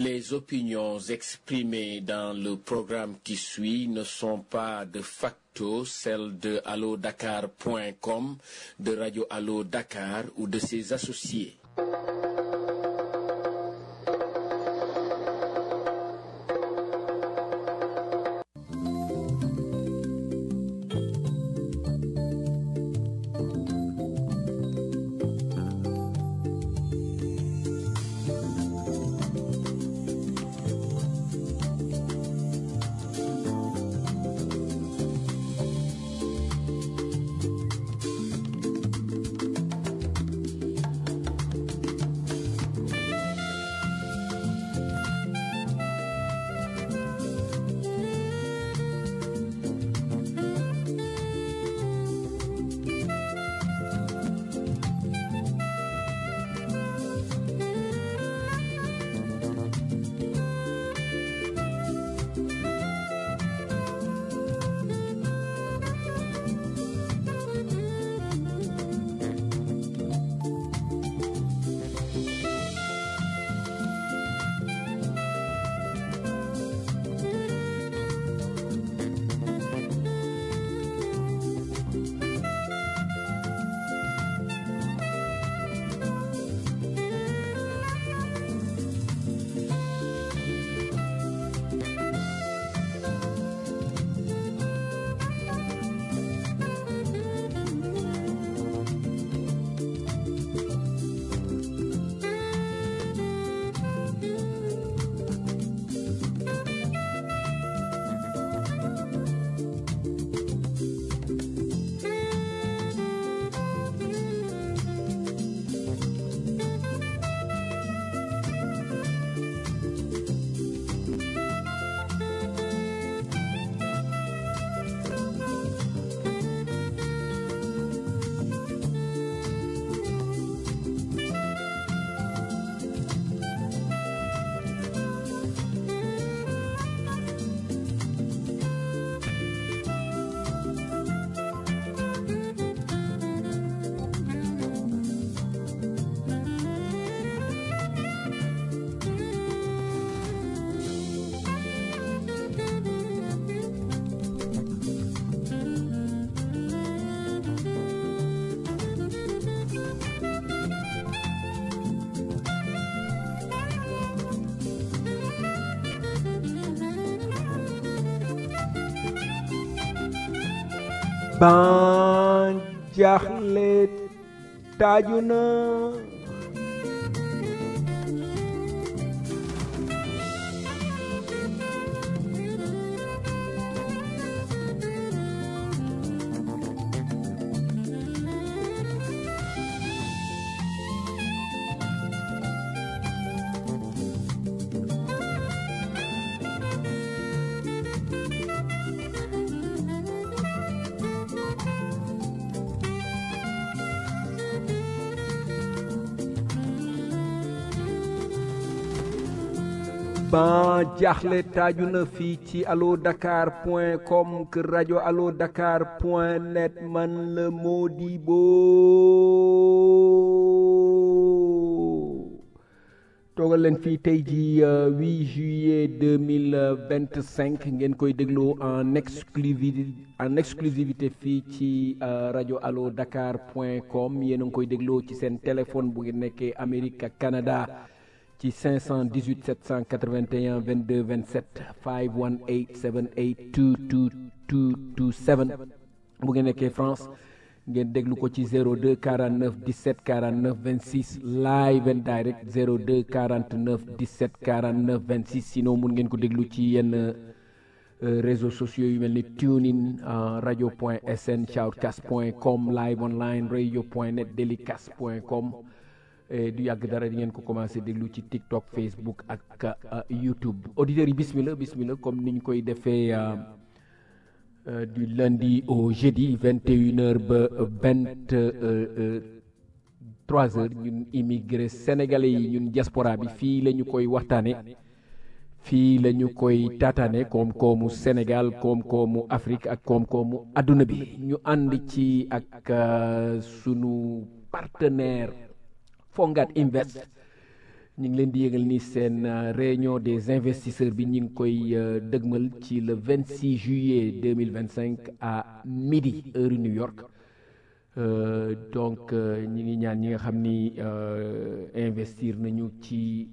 Les opinions exprimées dans le programme qui suit ne sont pas de facto celles de allodakar.com, de Radio Allo Dakar ou de ses associés. ban jaaxle taaju na ban jaaxle taaju na fii ci allo dakar point com kër rajo allo dakar point net man la Modibo toogal leen fii tey ji 8 juillet 2025 ngeen koy dégloo en exclusivité en exclusivité fii ci rajo allo dakar point com yéen a ngi koy dégloo ci seen téléphone bu ngeen nekkee Amérique ak Canada ci 518 781 22 27 518 782 2227 bu ngeen nekkee France ngeen déglu ko ci 02 49 17 49 26 live and direct 02 49 17 49 26 sinon mun ngeen ko déglu ci yenn réseaux sociaux yu mel ni tunein radio point sn shoutcast point com live online radio point net delicast point com du yàgg dara di ngeen ko commencé déglu ci TikTok Facebook ak YouTube auditeurs yi bismillah bismillah comme ni ñu koy defee du lundi au jeudi vingt et une heures ba vingt trois heures ñun immigré sénégalais yi ñun diaspora bi fii la ñu koy waxtaane fii la ñu koy taataane koom-koomu Sénégal koom-koomu Afrique ak koom-koomu adduna bi ñu ànd ci ak sunu partenaire Fongat Invest ñu ngi leen di yëgal ni seen réunion des investisseurs bi ñu ngi koy dëgmal ci le 26 juillet 2025 à midi heure New York donc ñi ngi ñaan ñi nga xam ni investir nañu ci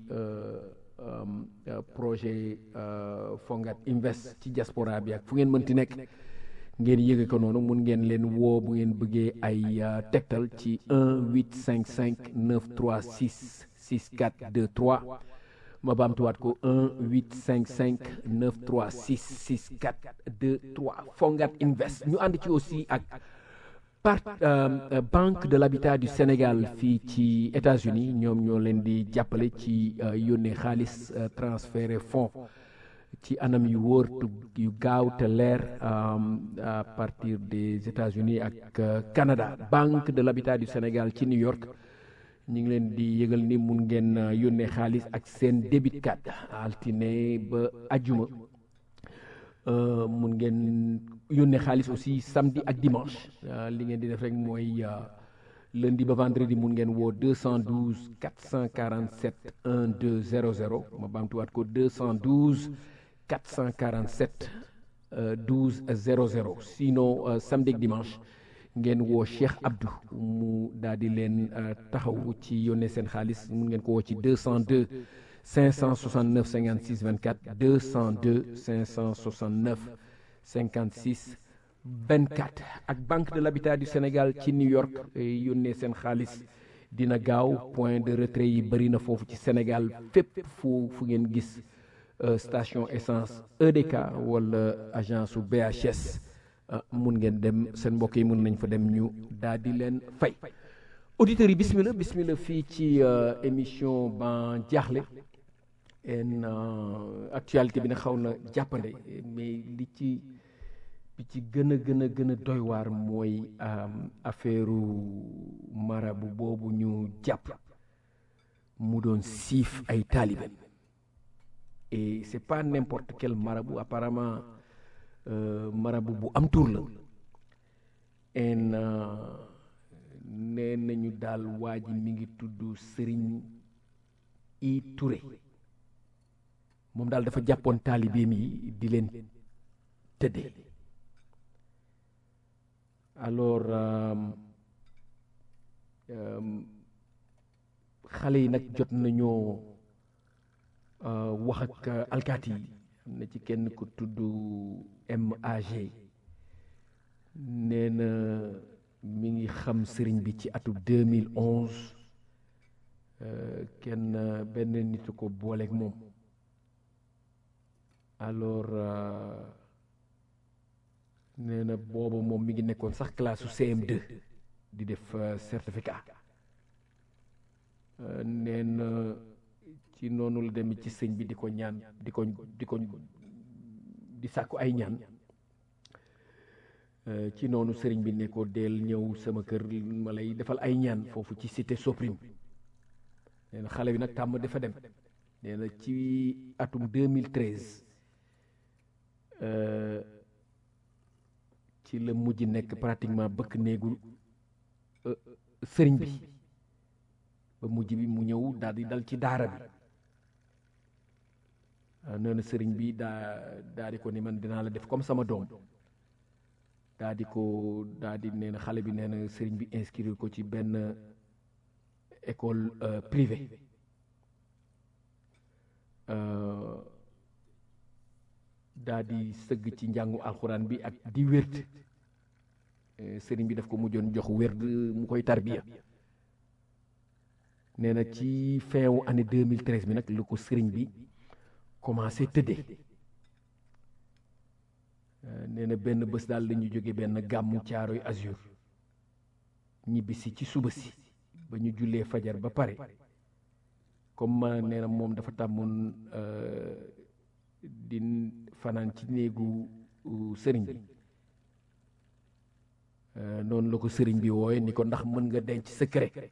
projet Fongat Invest ci diaspora bi ak fu ngeen mënti nekk ngeen yëge ko noonu mun ngeen leen woo bu ngeen bëggee ay tegtal ci 1 855 936 64 23 ma baamtuwaat ko 1 855 936 64 23 Fongat Invest ñu ànd ci aussi ak part Banque de l'Habitat du Sénégal fii ci États-Unis ñoom ñoo leen di jàppale ci yónnee xaalis transféré fonds ci anam yu wóor yu gaaw te leer à partir des États-Unis ak Canada Banque de l'Habitat du Sénégal ci New York ñu ngi leen di yëgal ni mun ngeen yónnee xaalis ak seen débit card altine ba ajuma mun ngeen yónnee xaalis aussi samedi ak dimanche li ngeen di def rek mooy lundi ba vendredi mun ngeen woo 212 447 1200 ma baamtuwaat ko 212 447 12 00 sinon samedi ak dimanche ngeen woo Cheikh Abdou mu daal di leen taxaw ci yónnee seen xaalis mun ngeen ko woo ci 202 569 56 24 202 569 56 24 ak Banque de l'Habitat du Sénégal ci New York yónnee seen xaalis dina gaaw point de retrait yi bëri na foofu ci Sénégal fépp fu fu ngeen gis station essence EDK wala agence su BHS mun ngeen dem seen mbokk yi mun nañ fa dem ñu daal di leen fay auditeurs yi bismillah bismillah fii ci émission ban jaaxle en actualité bi na xaw na jàppande mais li ci bi ci gën a gën a gën a doy waar mooy affaire marabu boobu ñu jàpp mu doon siif ay taalibe et c'est pas n'importe quel marabout apparemment marabu bu am tur la en nee nañu daal waa ji mi ngi tudd Serigne I Touré moom daal dafa jàppoon taalibeem yi di leen tëddee alors xale yi nag jot nañoo wax ak alkaati yi am na ci kenn ku tudd MAG nee na mi ngi xam sëriñ bi ci atu 2011 kenn benn nit ko booleeg moom alors nee na booba moom mi ngi nekkoon sax classe su CM2 di def certificat nee na ci noonu la dem ci sëñ bi di ko ñaan di ko di ko di sàkku ay ñaan ci noonu sëriñ bi ne ko deel ñëw sama kër ma lay defal ay ñaan foofu ci cité Soprim nee na xale bi nag tàmm dafa dem nee na ci atum 2013 ci la mujj nekk pratiquement bëkk néegu sëriñ bi ba mujj bi mu ñëw daal di dal ci daara bi nee na sëriñ bi daa daa di ko ni man dinaa la def comme sama doom daa di ko daa di nee na xale bi nee na sëriñ bi inscrire ko ci benn école privée daa di sëgg ci njàngu alxuraan bi ak di wérd sëriñ bi daf ko mujjoon jox wérd mu koy tarbiya nee na ci fin wu année 2013 bi nag lu ko sëriñ bi commencé tëddee nee na benn bés daal la ñu jóge benn gàmmu caaroy azur ñibbisi ci suba si ba ñu jullee fajar ba pare comme nee na moom dafa tàmmoon di fanaan ci néegu sëriñ bi noonu la ko sëriñ bi wooye ni ko ndax mën nga denc secret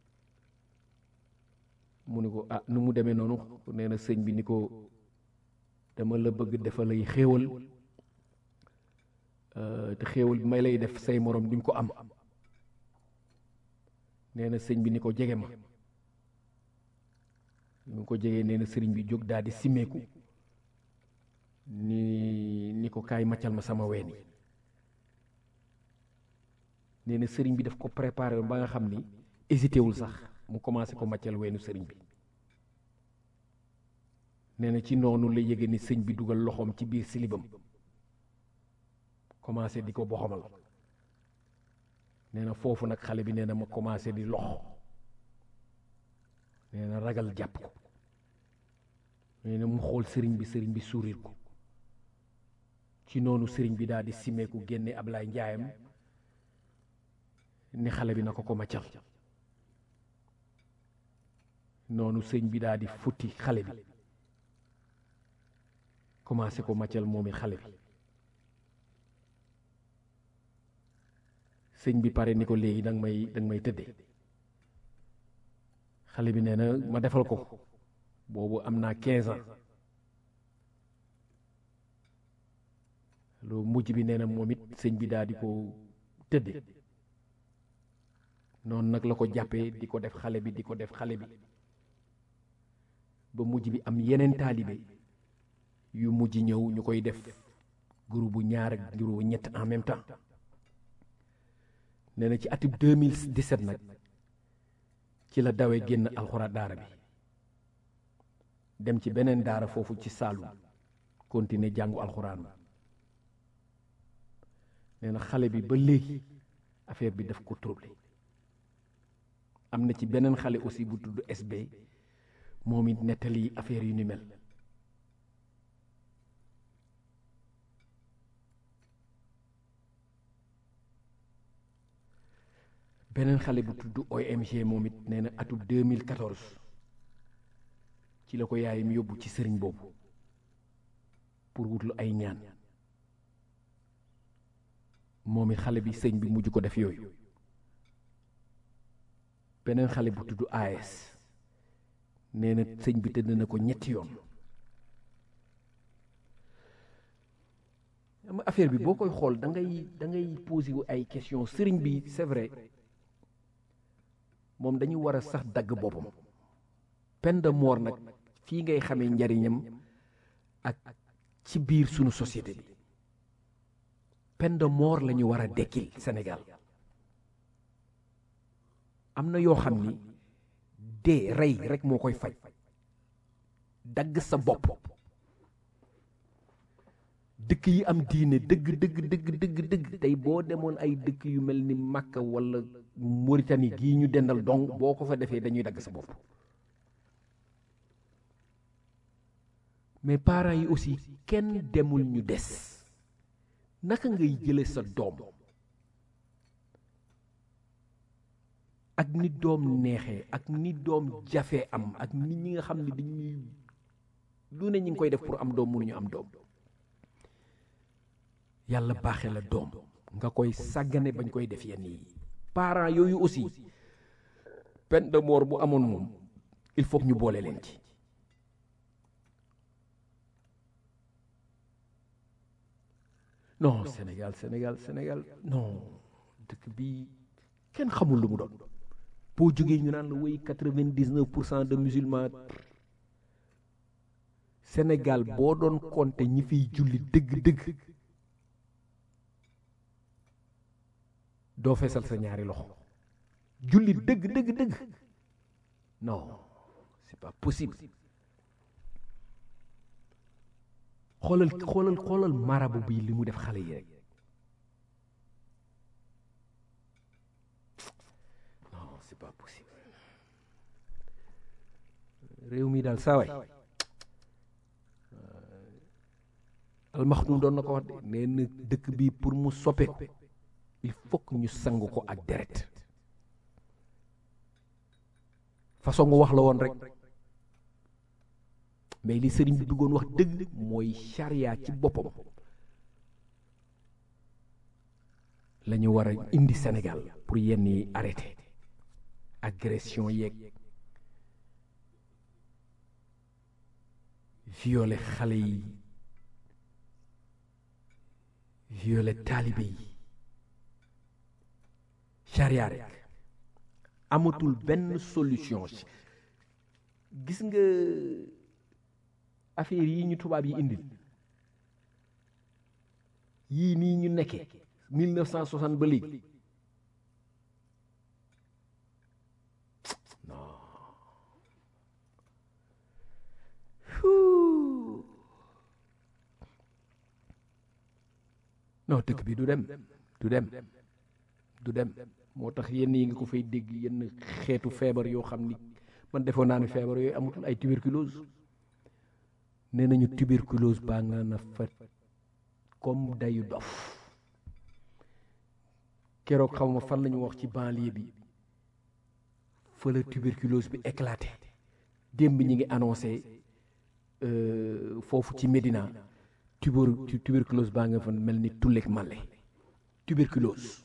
mu ni ko ah nu mu demee noonu nee na sëñ bi ni ko dama la bëgg defal lay xéewal te xéewal bi may lay def say morom duñ ko am nee na sëñ bi ni ko jege ma mu ko jegee nee na sëriñ bi jóg daal di simmeeku ni ni ko kaay maccal ma sama ween yi nee na sëriñ bi daf ko préparé ba nga xam ni hésité wul sax mu commencé ko maccal weenu sëriñ bi nee na ci noonu la yëge ni sëñ bi dugal loxoom ci biir silibam commencé di ko boxamal nee na foofu nag xale bi nee na ma commencé di lox nee na ragal jàpp ko nee na mu xool sëriñ bi sëriñ bi sourire ko ci noonu sëriñ bi daal di simeeku génne Ablaay Njaayam ni xale bi na ko ko maccal noonu sëñ bi daal di futti xale bi commencé ko maccal moom it xale bi sëñ bi pare ni ko léegi danga may danga may tëddee xale bi nee na ma defal ko boobu am naa 15 ans lu mujj bi nee na moom it sëñ bi daal di ko tëddee noonu nag la ko jàppee di ko def xale bi di ko def xale bi ba mujj bi am yeneen taalibe yu mujj ñëw ñu koy def groupe bu ñaar ak groupe bu ñett en même temps nee na ci atub 2017 nag ci la dawee génn alxuraan daara bi dem ci beneen daara foofu ci Saalum continuer jàngu alxuraan nee na xale bi ba léegi affaire bi daf ko troublé am na ci beneen xale aussi bu tudd SB moom it nettali affaire yu ni mel beneen xale bu tudd OMG moom it nee na atub 2014 ci la ko yaayam yóbbu ci sëriñ boobu pour wutlu ay ñaan moom it xale bi sëñ bi mujj ko def yooyu beneen xale bu tudd AS nee na sëñ bi tëdd na ko ñetti yoon ama affaire bi boo koy xool da ngay da ngay posé wu ay question sëriñ bi c'est vrai moom dañu war a sax dagg boppam peine de mort nag fii ngay xamee njariñam ak ci biir sunu société bi peine de mort la ñu war a dekkil Sénégal am na yoo xam ni dee rey rek moo koy faj dagg sa bopp dëkk yi am diine dëgg dëgg dëgg dëgg dëgg tey boo demoon ay dëkk yu mel ni Makka wala Mauritanie gii ñu dendal dong boo ko fa defee dañuy dagg sa bopp mais parents yi aussi kenn demul ñu des naka ngay jële sa doom ak ni doom neexee ak ni doom jafee am ak nit ñi nga xam ne dañuy lu ne ñi ngi koy def pour am doom mënuñu am doom yàlla baaxee la doom nga koy sàggane bañ koy def yenn yi parents yooyu aussi peine de mort bu amoon moom il faut que ñu boole leen ci non Sénégal Sénégal Sénégal non dëkk bi kenn xamul lu mu doon boo jógee ñu naan la woy quatre-vingt-dix-neuf pour cent de musulmans Sénégal boo doon compter ñi fiy julli dëgg-dëgg doo feesal sa ñaari loxo julli dëgg dëgg dëgg non c'est pas possible xoolal xoolal xoolal marabu bi li mu def xale yi rek non c'est pas possible réew mi daal saawaay almaxtum doon na ko wax de nee na dëkk bi pour mu soppeeku il faut que ñu sang ko ak deret façon nga wax la woon rek mais li sëriñ bi bëggoon wax dëgg mooy charia ci boppam la ñu war a indi Sénégal pour yenn yi arrêté agression yeeg violé xale yi violé taalibe yi charia rek amatul benn solution gis nga affaire yi ñu tubaab yi indil yii nii ñu nekkee 1960 ba léegi non Huu. non dëkk bi du dem du dem du dem moo tax yenn yi nga ko fay dégg yenn xeetu feebar yoo xam ni man defoon naa ne feebar yooyu amatul ay tuberculose nee nañu tuberculose baa nga na fa comme dayu dof keroog xaw ma fan la ñu wax ci banlieue bi fa la tuberculose bi éclaté démb ñi ngi annoncé euh, foofu ci Médina tuber tuberculose baa nga fa mel ni tulleeg màlle tuberculose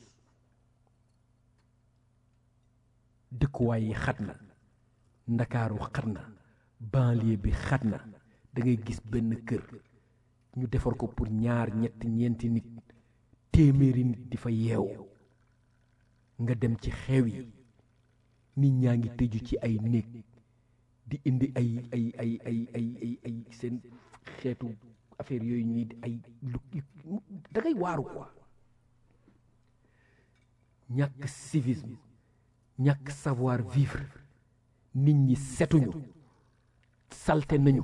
dëkkuwaay yi xat na ndakaaru xat na banlieue bi xat na da ngay gis benn kër ñu defar ko pour ñaar ñett ñeenti nit téeméeri nit di fa yeewu nga dem ci xew yi nit ñaa ngi tëju ci ay néeg di indi ay ay ay ay ay ay ay seen xeetu affaire yooyu ñuy ay lu da ngay waaru quoi ñàkk civisme ñàkk savoir vivre nit ñi setuñu salte nañu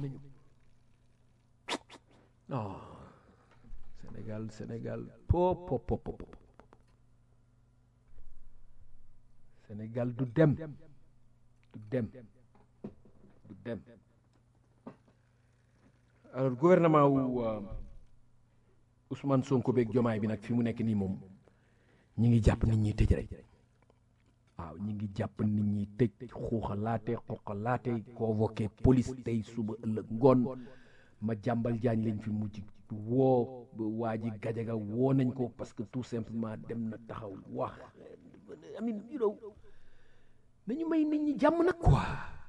oh Sénégal Sénégal pop pop pop pop Sénégal du dem du dem du dem alors gouvernement wu euh, Ousmane Sonko beeg Jomaay bi nag fi mu nekk nii moom ñi ngi jàpp nit ñi tëj rek waaw ñi ngi jàpp nit ñi tëj xuuxalaate xoqalaate convoqué police tey suba ëllëg ngoon ma jàmbal jaañ lañ fi mujj woo waa ji gajaga woo nañ ko parce que tout simplement dem na taxaw wax amin you know nañu may nit ñi jàmm nag quoi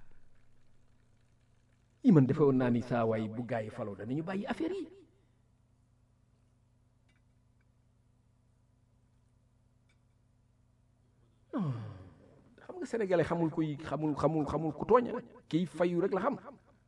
yi man defe woon naa ni saa waay bu gaa yi faloo danañu bàyyi affaire yi xam nga sénégalais xamul kuy xamul xamul xamul ku tooñ kiy fayu rek la xam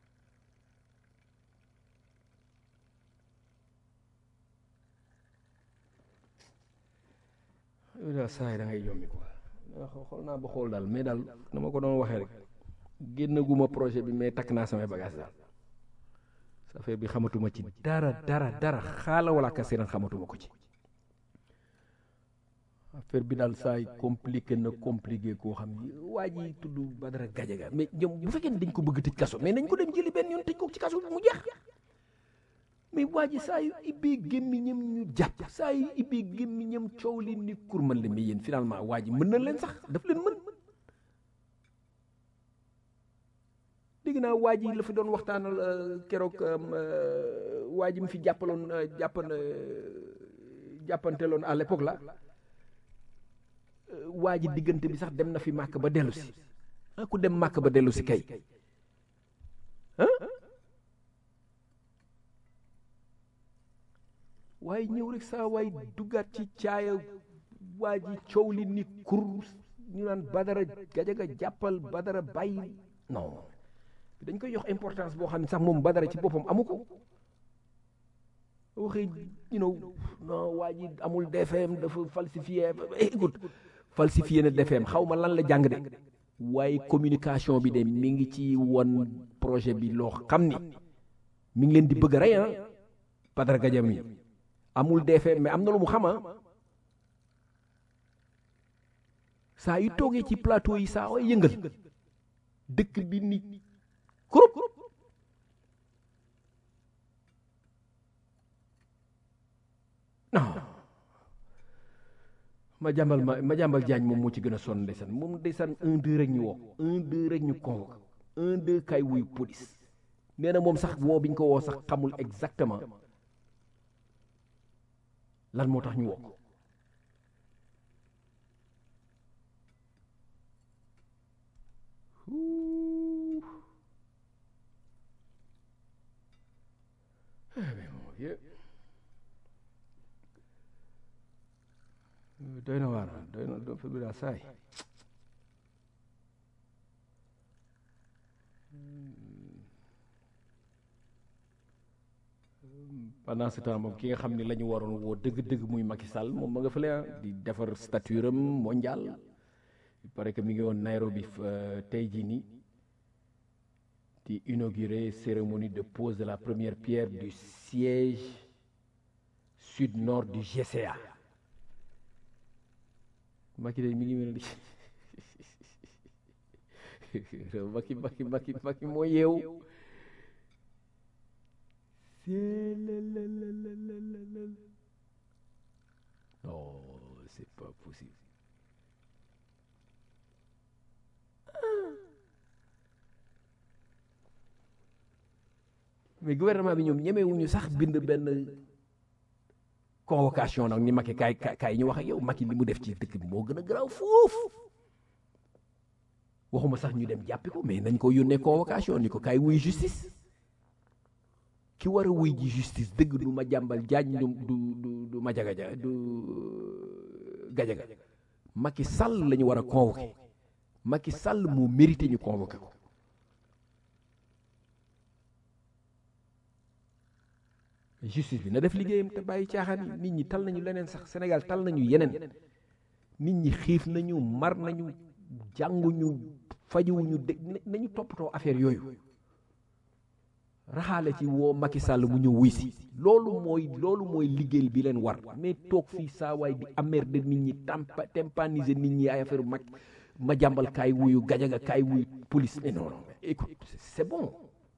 yow daal saa yi da ngay yombi quoi xool naa ba xool daal mais daal dama ko doon waxee rek génnaguma projet bi mais takk naa samay bagage daal sa affaire bi xamatuma ci dara dara dara xaala wala ka seenan xamatuma ko ci affaire bi daal saa yi compliqué na compliqué koo xam ni waa ji tudd Badara Gajaga mais ñoom bu fekkee ne dañ ko bëgg tëj kaso mais nañ ko dem jëli benn yoon tëj ko ci kaso bi mu jeex mais waa ji saa yu ibbee gémmiñam ñu jàpp saa yu ibbee gémmiñam coow li ni kurmal la mais yéen finalement waa ji mën na leen sax daf leen mën dégg naa waa ji la fi doon waxtaanal keroog waa ji mu fi jàppaloon jàppan jàppanteloon à l'époque la waa ji diggante bi sax dem na fi màkk ba dellu si ah ku dem màkk ba dellu si kay ah waaye ñëw rek saa waay duggaat ci caaya waa ji coow li ni kur ñu naan badara gajaga jàppal badara bàyyi non dañ koy jox importance boo xam ne sax moom badara ci boppam amu ko waxee you know non waa ji amul DFM dafa falsifié écoute falsifié na DFM xaw ma lan la jàng de waaye communication bi de mi ngi ci won projet bi loo xam ni mi ngi leen di bëgg a rey ah Badara Gadiaga mi amul DFM mais am na lu mu xama saa yu toogee ci plateau yi saa way yëngal dëkk bi ni kurub non ma jàmbal ma ma jàmbal jaañ moom moo ci gën a sonn ndeysaan moom ndeysaan un deux rek ñu woo un deux rek ñu convoqué un deux kay wuy police nee na moom sax woo bi ñu ko woo sax xamul exactement lan moo tax ñu woo ko doy na waar doy na do fi bi daa saay pendant ce temps moom ki nga xam ne la ñu waroon woo dëgg-dëgg muy Macky Sall moom ma nga fële ah di defar stature am mondial il paraît que mi ngi woon Nairobi tey jii nii di inaugurer cérémonie de pose de la première pierre du siège sud-nord du GCA Macky de mi ngi mel ni Macky Macky Macky Macky moo yeewu non c'est pas possible mais gouvernement bi ñoom ñemewuñu sax bind benn convocation nag ni Macky kaay kaay ñu wax ak yow Macky li mu def ci dëkk bi moo gën a garaaw foofu waxuma sax ñu dem jàppi ko mais nañ ko yónnee convocation ni ko kaay wuy justice ki war a wuy ji justice dëgg du ma jàmbal jaaj du du du ma jagaja du gajaga Macky Sall la ñu war a convoqué Macky Sall moo mérité ñu convoqué ko justice bi na def liggéeyam te bàyyi caaxaan yi nit ñi tal nañu leneen sax Sénégal tal nañu yeneen nit ñi xiif nañu mar nañu jànguñu fajuwuñu dégg nañu toppatoo affaire yooyu raxaale ci woo Macky Sall mu ñëw wuy si loolu mooy loolu mooy liggéey bi leen war mais toog fii saa waay di emmerder nit ñi tampa tympaniser nit ñi ay affaire mag ma jàmbal kaay wuyu gajaga kaay wuyu police mais non non écoute c'est bon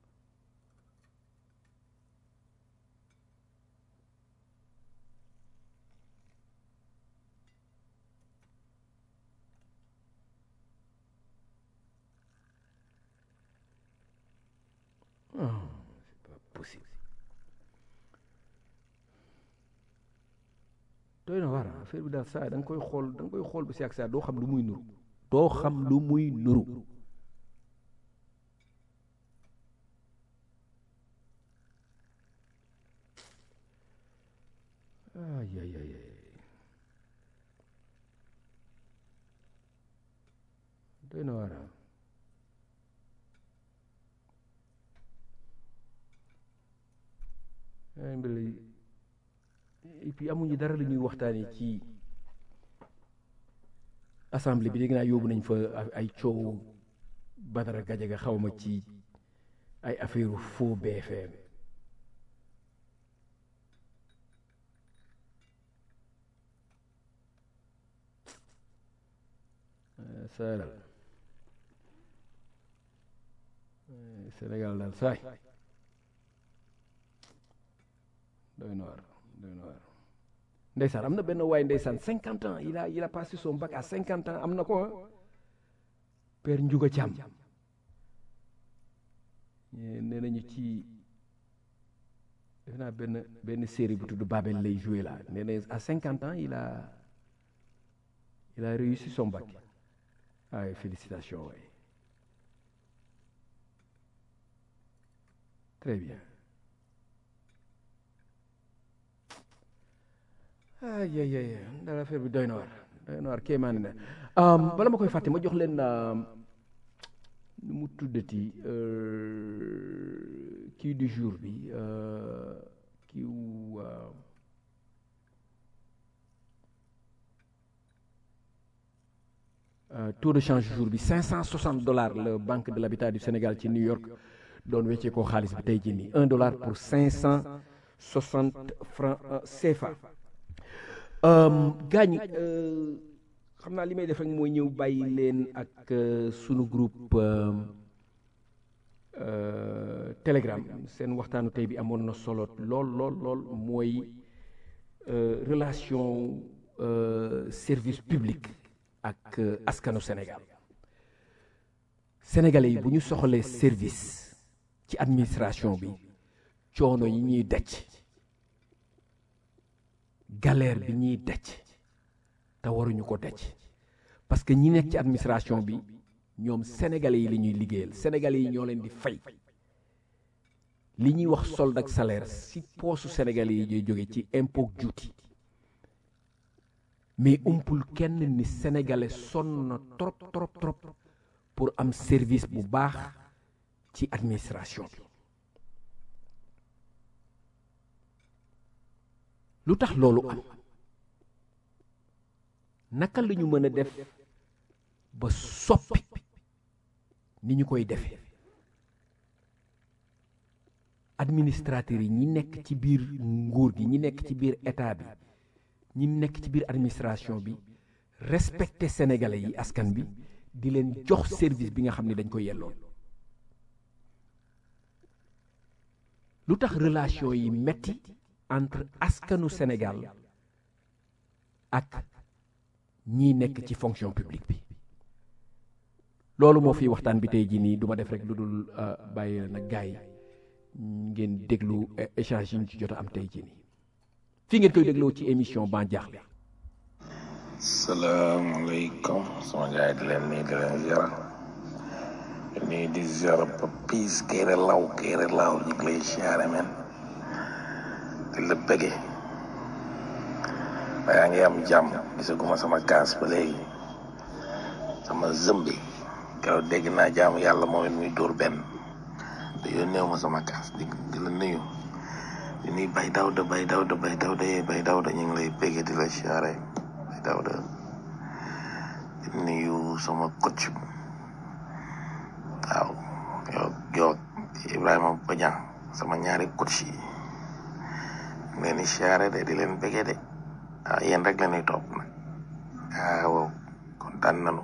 Oh, c'est pas possible. doy na waar affaire bi daal saa da nga koy xool da nga koy xool ba si ak saa doo xam lu muy nuru doo xam lu muy nuru ay ay ay doy na waar et puis amuñu dara la ñuy waxtaanee ci assemblée bi dégg naa yóbbu nañ fa ay coow Badara Gajaga xawma ci ay affaire faux BFM saa daal Sénégal daal saay doy na waar doy na waar ndeysaan am na benn waay ndeysaan cinquante ans il a il a passé son bac à cinquante ans am na ko père Ndiouga Thiam nee nañu ci def naa benn benn série bu tudd Babel lay joué là nee na à cinquante ans il a il a réussi son bac waaye félicitations waay très bien ay ay ay daal affaire bi doy na waar doy na waar kéemaane na bala ma koy fàtte ma jox leen nu mu tuddati kii du jour bi kii wu taux de change jour bi 560 dollars la banque de l'habitat du Sénégal ci New York doon weccee koo xaalis bi tey jii nii 1 dollar pour 560 francs CFA. gaañ xam naa li may def rek mooy ñëw bàyyi leen ak sunu groupe Telegram seen waxtaanu tey bi amoon na solo lool lool lool mooy relation service public ak askanu Sénégal sénégalais yi bu ñu soxlee service ci administration bi coono yi ñuy daj galère bi ñuy daj te waruñu ko daj parce que ñi nekk ci administration bi ñoom sénégalais yi la ñuy liggéeyal sénégalais yi ñoo leen di fay li ñuy wax solde ak salaire si poosu sénégalais yi ñooy jóge ci impôt juuti mais umpul kenn ni sénégalais sonn na trop trop trop pour am service bu baax ci administration bi lu tax loolu am naka la ñu mën a def ba soppi ni ñu koy defee administrateurs yi ñi nekk ci biir nguur gi ñi nekk ci biir état bi ñi nekk ci biir administration bi respecter sénégalais yi askan bi di leen jox service bi nga xam ne dañ ko yelloon lu tax relation yi metti entre askanu Sénégal ak ñi nekk ci fonction publique bi loolu moo fi waxtaan bi tey jii nii du ma def rek lu dul bàyyi nag gars yi ngeen déglu échange yi ñu ci jot a am tey jii nii fii ngeen koy dégloo ci émission Ban Diakhli salaamaaleykum sama gars yi di leen nii di leen ziara nii di ziara Papis Kéré Law Kéré Law ñu ngi lay siyaare men di la bëgge yaa ngi am jàmm gisaguma sama kaas ba léegi sama zëmbi keroog dégg naa jaamu yàlla moom it muy dóor benn te yónneew ma sama kaas di di la nuyu di nuyu bay dawda bay dawda bay dawda yee bay dawda ñu ngi lay bëgge di la siyaare bay dawda di nuyu sama coach waaw yow yow Ibrahima Badian sama ñaari coach yi leen di siyaare de di leen bëgge de ah yéen rek la ñuy topp nag ah waaw kontaan nañu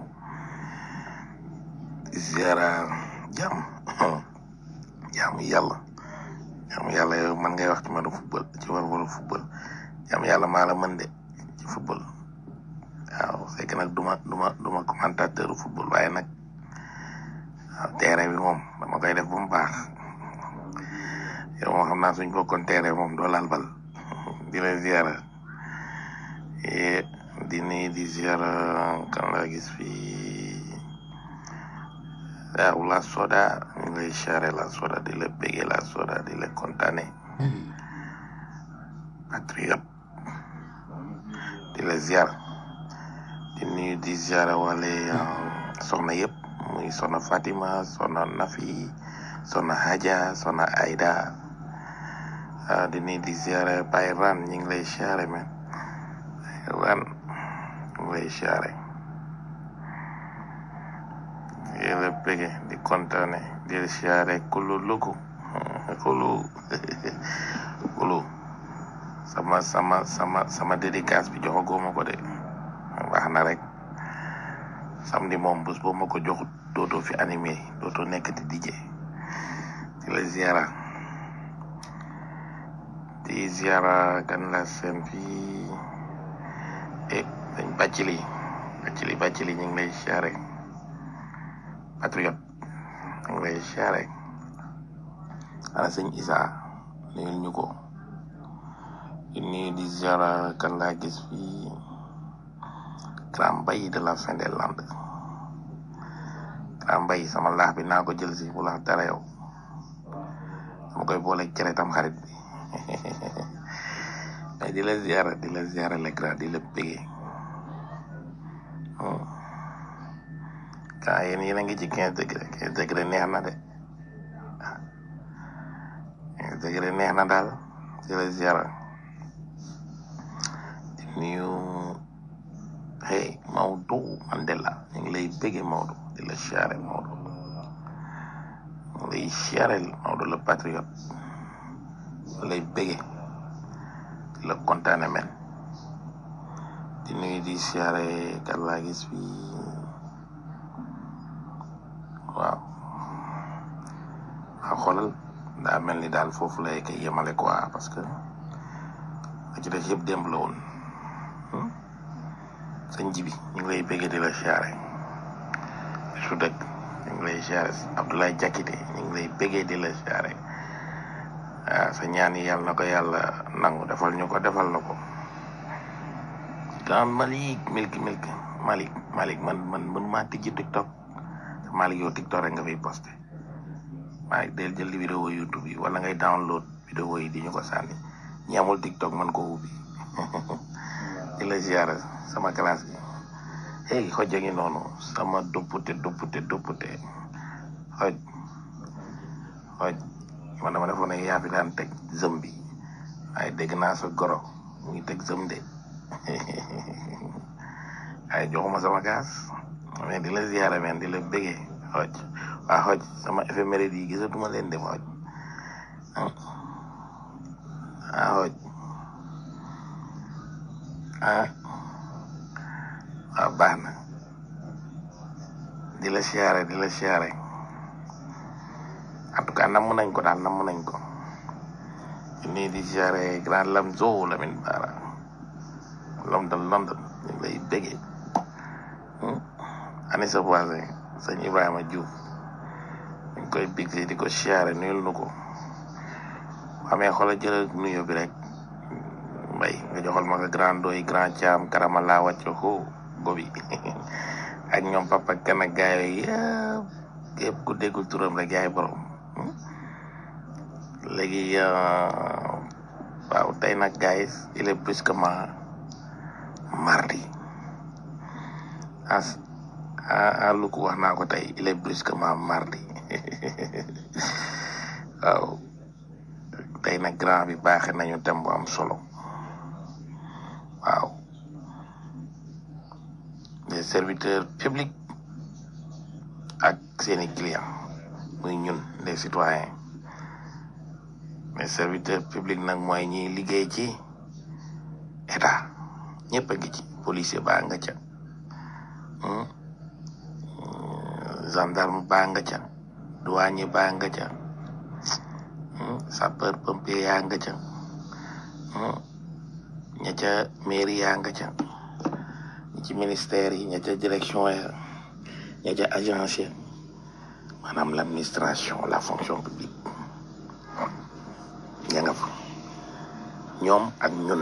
ziara jàmm jàmm yàlla jàmm yàlla yow man ngay wax ci mën a football ci war war a football jàmm yàlla maa la mën de ci football waaw c'est que nag duma duma duma commentateur football waaye nag waaw terrain bi moom dama koy def bu mu baax yow moo xam naa suñ bokkoon terrain moom doo laal bal di la ziara di nii di ziara kan laa gis fii waaw la soda ñu ngi lay siyaare la soda di la bége la soda di la kontaane patriote di la ziar di nuyu di ziara wale soxna yëpp muy soxna Fatima soxna Nafi soxna Haja soxna Aida di nuyu di ziara Baye Ran ñu ngi lay siyaare men Ran ñu ngi lay siyaare di la bége di kontaane di la siyaare kulu lugu kulu kulu sama sama sama sama dédicace bi joxagoo ma ko de wax na rek samedi moom bés boo ma ko joxut dootoo fi animé dootoo nekk di DJ di la ziara di ziara kan la seen fii e dañ bàccili bàccili bàccili ñu ngi lay siyaare patriote ñu ngi lay siyaare ana sëñ Isa nuyul ñu ko di nuyu di ziara kan laa gis fii grand mbay de la fin des landes grand mbay sama laax bi naa ko jël si bu laax dara yow dama koy boole cere tam xarit bi mais di la ziara di la ziara le grand di la bégee kaa yéen yéen a ngi ci quinze degré quinze degré neex na de quinze degré neex na daal di la ziara di nuyu hey Maodo Mandela ñu ngi lay béggee Maodo di la siyaare Maodo ñu ngi lay siyaare Maodo le patriote ñu lay béggee di la kontaane men di nuyu di siyaare kan laa gis fi waaw waaw xoolal daa mel ni daal foofu lay koy yemale quoi parce que la ci des yëpp démb la woon sëñ ji bi ñu ngi lay béggee di la siyaare su dëkk ñu ngi lay siyaare Abdoulaye Jakite ñu ngi lay béggee di la siyaare waaw sa ñaan yi yàlla na ko yàlla nangu defal ñu ko defal na ko grand Malick Milk Milk Malick Malick man man man maa tijji TikTok te Malick yow TikTok rek nga fiy posté Malick del jël vidéo YouTube yi wala ngay download vidéo yi di ñu ko sànni ñi amul TikTok man ko ubbi di la ziara sama classe bi hey xoj a ngi noonu sama duppute duppute duppute xoj xoj man dama defoon ne yaa fi daan teg zëm bi waaye dégg naa sa goro mu ngi teg sëm de ay joxuma sama gaas mais di la ziyaara men di la bëggee xooj waa xooj sama éphéméride yi gisatuma leen dem xooj ah xooj ah waaw baax na di la siyaare di la siyaare en tout cas namm nañ ko daal namm nañ ko nii di siyaare grand Lamzo Lamine Bara London London ñu ngi lay bëggee ani sa voisin sëñ Ibrahima Diouf ñu ngi koy big di ko siyaare nuyul nu ko amee xoolal jëlal nuyo bi rek mbay nga joxal ma ko grand doy grand caam karama laa wàcc ho gobi ak ñoom papa kan ak gaay yooyu yëpp képp ku déggul turam rek yaay borom léegi waaw tey nag guys il est brusquement mardi as ah lu ko wax naa ko tey il est brusquement mardi waaw tey nag grand bi baaxe nañu tem bu am solo waaw les serviteurs publics ak seeni clients muy ñun les citoyens les serviteurs publics nag mooy ñiy liggéey ci état ñëpp a ngi ci policier baa nga ca gendarme baa nga ca douanier baa nga ca sapeur pompier yaa nga ca ña ca mairie yaa nga ca ñi ci ministère yi ña ca direction ya ña ca agence ya maanaam l'administration la fonction publique ña nga fa ñoom ak ñun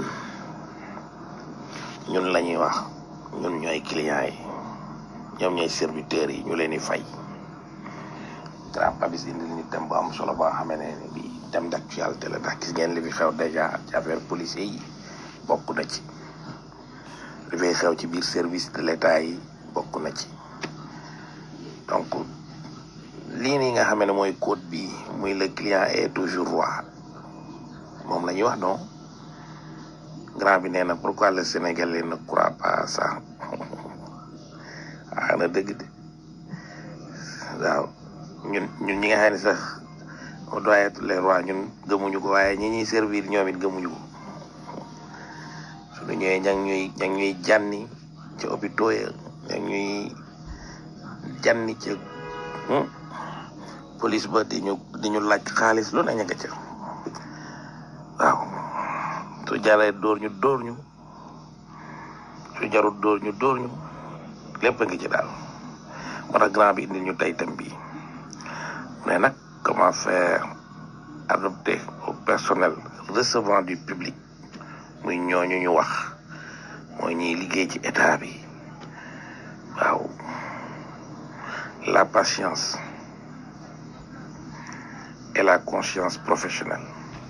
ñun la ñuy wax ñun ñooy clients yi ñoom ñooy serviteurs yi ñu leen di fay grand pabis indi ñu thème bu am solo boo xamee ne ni bi thème d'actualité la ndax gis ngeen li fi xew déjà ci affaire policier yi bokk na ci li fay xew ci biir service de l'état yi bokk na ci donc lii nii nga xamee ne mooy code bi muy le client est toujours roi moom la ñuy wax non grand bi nee na pourquoi le Sénégalais ne croit pas à ça ah na dëgg de waaw ñun ñun ñi nga xam ne sax on doit être les rois ñun gëmuñu ko waaye ñi ñuy servir ñoom it gëmuñu ko suñu ñëwee ña ñuy ña ñuy jànni ci hôpitaux ya ña ñuy jànni ci police ba di ñu di ñu laaj xaalis lu ne ña nga ca waaw su jaree dóor ñu dóor ñu su jarul dóor ñu dóor ñu lépp a ngi ci daal moo tax grand bi indi ñu tey thème bi mais nag comment faire adopter au personnel recevant du public muy ñooñu ñu wax mooy ñiy liggéey ci état bi waaw la patience et la conscience professionnelle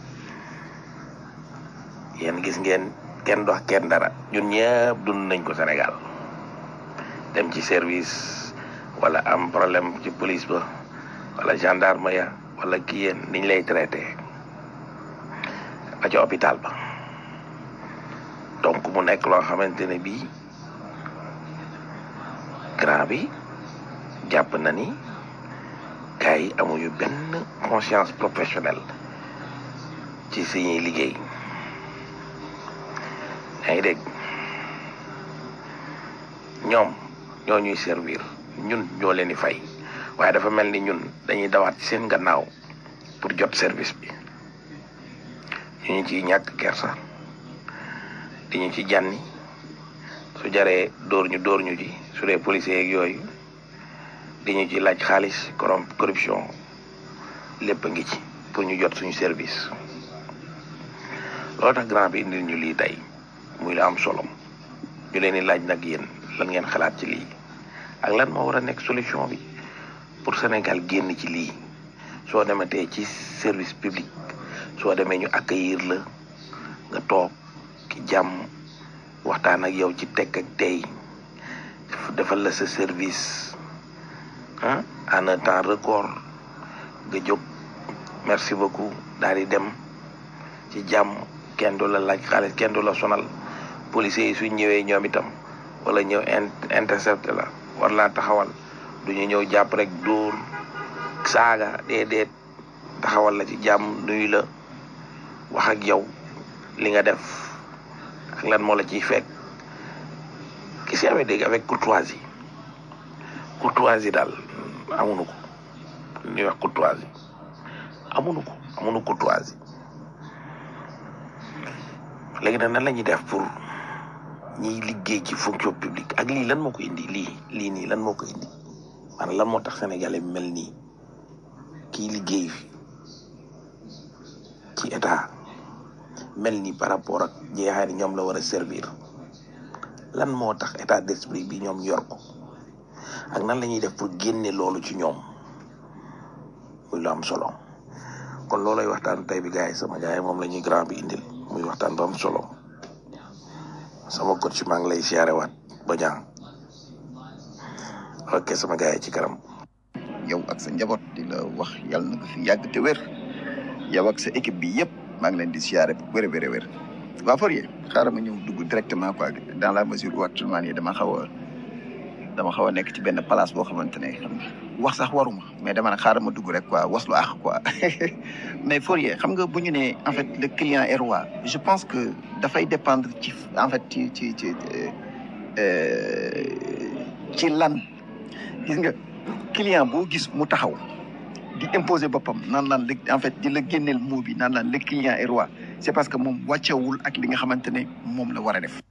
yéen gis ngeen kenn dox kenn dara ñun ñëpp dund nañ ko Sénégal dem ci service wala am problème ci police ba wala gendarme ya wala kii yéen niñ lay traité ba ci hôpital ba donc mu nekk loo xamante ne bii grand bi jàpp na ni gars yi amuñu benn conscience professionnelle ci suñuy liggéey yaa ngi dégg ñoom ñoo ñuy servir ñun ñoo leen di fay waaye dafa mel ni ñun dañuy dawaat ci seen gannaaw pour jot service bi ñu ñu ciy ñàkk kersa di ñu ci jànni su jaree dóor ñu dóor ñu ci su dee policiers yeeg yooyu di ñu ci laaj xaalis corrom corruption lépp a ngi ci pour ñu jot suñu service loolu tax grand bi indil ñu lii tey muy la am solo ñu leen di laaj nag yéen lan ngeen xalaat ci lii ak lan moo war a nekk solution bi pour Sénégal génn ci lii soo dematee ci service public soo demee ñu accueillir la nga toog ki jàmm waxtaan ak yow ci tekk ak tey defal la sa service ah en un temps record nga jóg merci beaucoup daal di dem ci jàmm kenn du la laaj xaalis kenn du la sonal policiers yi suñ ñëwee ñoom itam wala ñëw intercepté la war laa taxawal du ñu ñëw jàpp rek dóor saaga déedéet taxawal la ci jàmm nuyu la wax ak yow li nga def ak lan moo la ciy fekk ki si amee dégg avec courtoisie courtoisie daal amuñu ko ñuy wax courtoisie amuñu ko amuñu courtoisie léegi nag nan la ñuy def pour ñiy liggéey ci fonction publique ak lii lan moo ko indi lii lii nii lan moo ko indi maanaam lan moo tax sénégalais bi mel nii kii liggéey fi ci état mel nii par rapport ak jeexaay ni ñoom la war a servir lan moo tax état d'esprit bi ñoom yor ko ak nan la ñuy def pour génne loolu ci ñoom muy lu am solo kon loolay waxtaan tey bi gars yi sama gars yi moom la ñuy grand bi indil muy waxtaan bu am solo sama coach maa ngi lay siyaare waat ba ñaan ok sama gars yi ci kanam. yow ak sa njaboot di la wax yàlla na ko fi yàgg te wér yow ak sa équipe bi yëpp maa ngi leen di siyaare bu wér a wér a wér waa Fourier xaaral ma ñëw dugg directement quoi dans la mesure où actuellement nii dama xaw a dama xaw a nekk ci benn place boo xamante ne xam nga wax sax waruma mais dama ne xaaral ma dugg rek quoi waslu ax quoi mais Fourier xam nga bu ñu nee en fait le client est roi je pense que dafay dépendre ci en fait ci ci ci ci lan gis nga client boo gis mu taxaw di imposer boppam naan laan le en fait di la génneel mot bi naan laan le client est roi c'est parce que moom wàccewul ak li nga xamante ne moom la war a def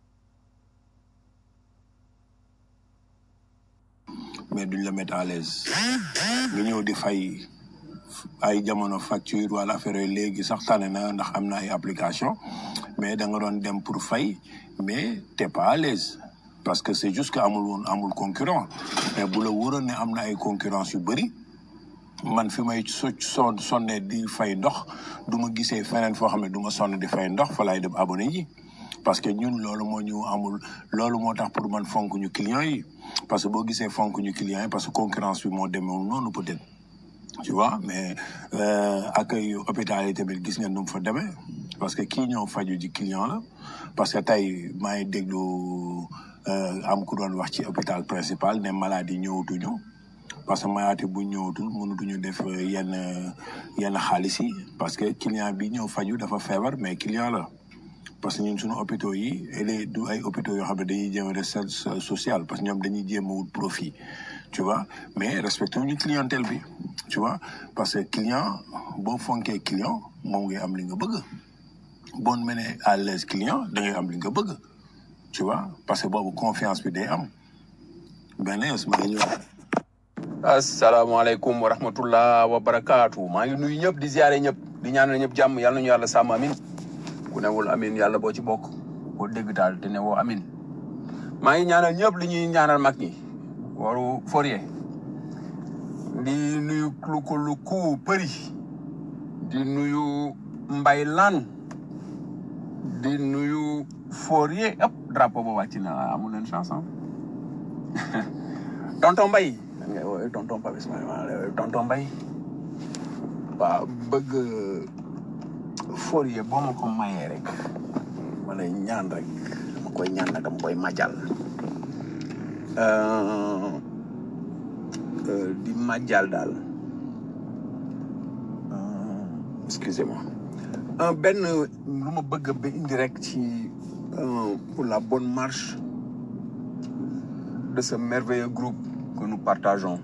mais duñ la mettre à l'aise nga ñëw di fay ay jamono facture wala affaire yooyu léegi sax tane na ndax am na ay application mais da nga doon dem pour fay mais t'es pas à l'aise parce que c'est juste que amul woon amul concurrent mais bu la wóoroon ne am na ay concurrence yu bëri man fi may so son sonne di fay ndox du ma gisee feneen foo xam ne du ma sonn di fay ndox fa laay dem abonné ji parce que ñun loolu moo ñu amul loolu moo tax pour man fonk ñu clients yi parce que boo gisee fonk ñu clients yi parce que concurrence bi moo demeewul noonu peut-être tu vois mais accueil hôpital yi tamit gis ngeen nu mu fa demee parce que kii ñëw faju ji client la parce que tey maa ngi déglu am ku doon wax ci hôpital principal ne maladie ñëwatuñu parce que maladie bu ñëwatul mënatuñu def yenn yenn xaalis yi parce que client bi ñëw faju dafa feebar mais client la parce que ñun suñu hôpitaux yi et du ay hôpitaux yoo xam ne dañuy jéem a recherche sociale parce que ñoom dañuy jéem a wut profit tu vois mais respecté ñu clientèle bi tu vois parce que client boo fonkee client moom ngay am li nga bëgg boo mënee à l'aise client da ngay am li nga bëgg tu vois parce que boobu confiance bi day am benn yoon ma ngi ñëw. asalaamaaleykum wa rahmatullah wa barakaatu maa ngi nuyu ñëpp di ziare ñëpp di ñaanal ñëpp jàmm yàlla nañu yàlla sàmm amin ku newul amin yàlla boo ci bokk boo dégg daal te ne woo amin maa ngi ñaanal ñëpp li ñuy ñaanal mag ñi waru Fourier di nuyu luku luku përi di nuyu mbay lan di nuyu Fourier ëpp drapeau ba wàcc na amul leen chance tonton mbay nan ngay woowee tonton Pape Ismaïla tonton mbay waaw bëgg Fourier boo ma ko mayee rek ma lay ñaan rek dama koy ñaan nag dama koy majal di majal daal excusez-moi benn lu ma bëgg ba indi rek ci pour la bonne marche de ce merveilleux groupe que nous partageons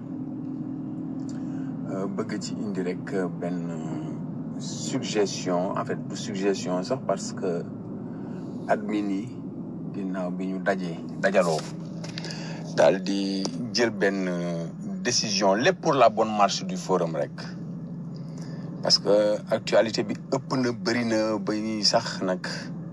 bëgg ci indi rek benn suggestion en fait du suggestion sax parce que admin yi ginnaaw bi ñu dajee dajaloo daal di jël benn décision lépp pour la bonne marche du forum rek parce que actualité bi ëpp na bëri na ba ñuy sax nag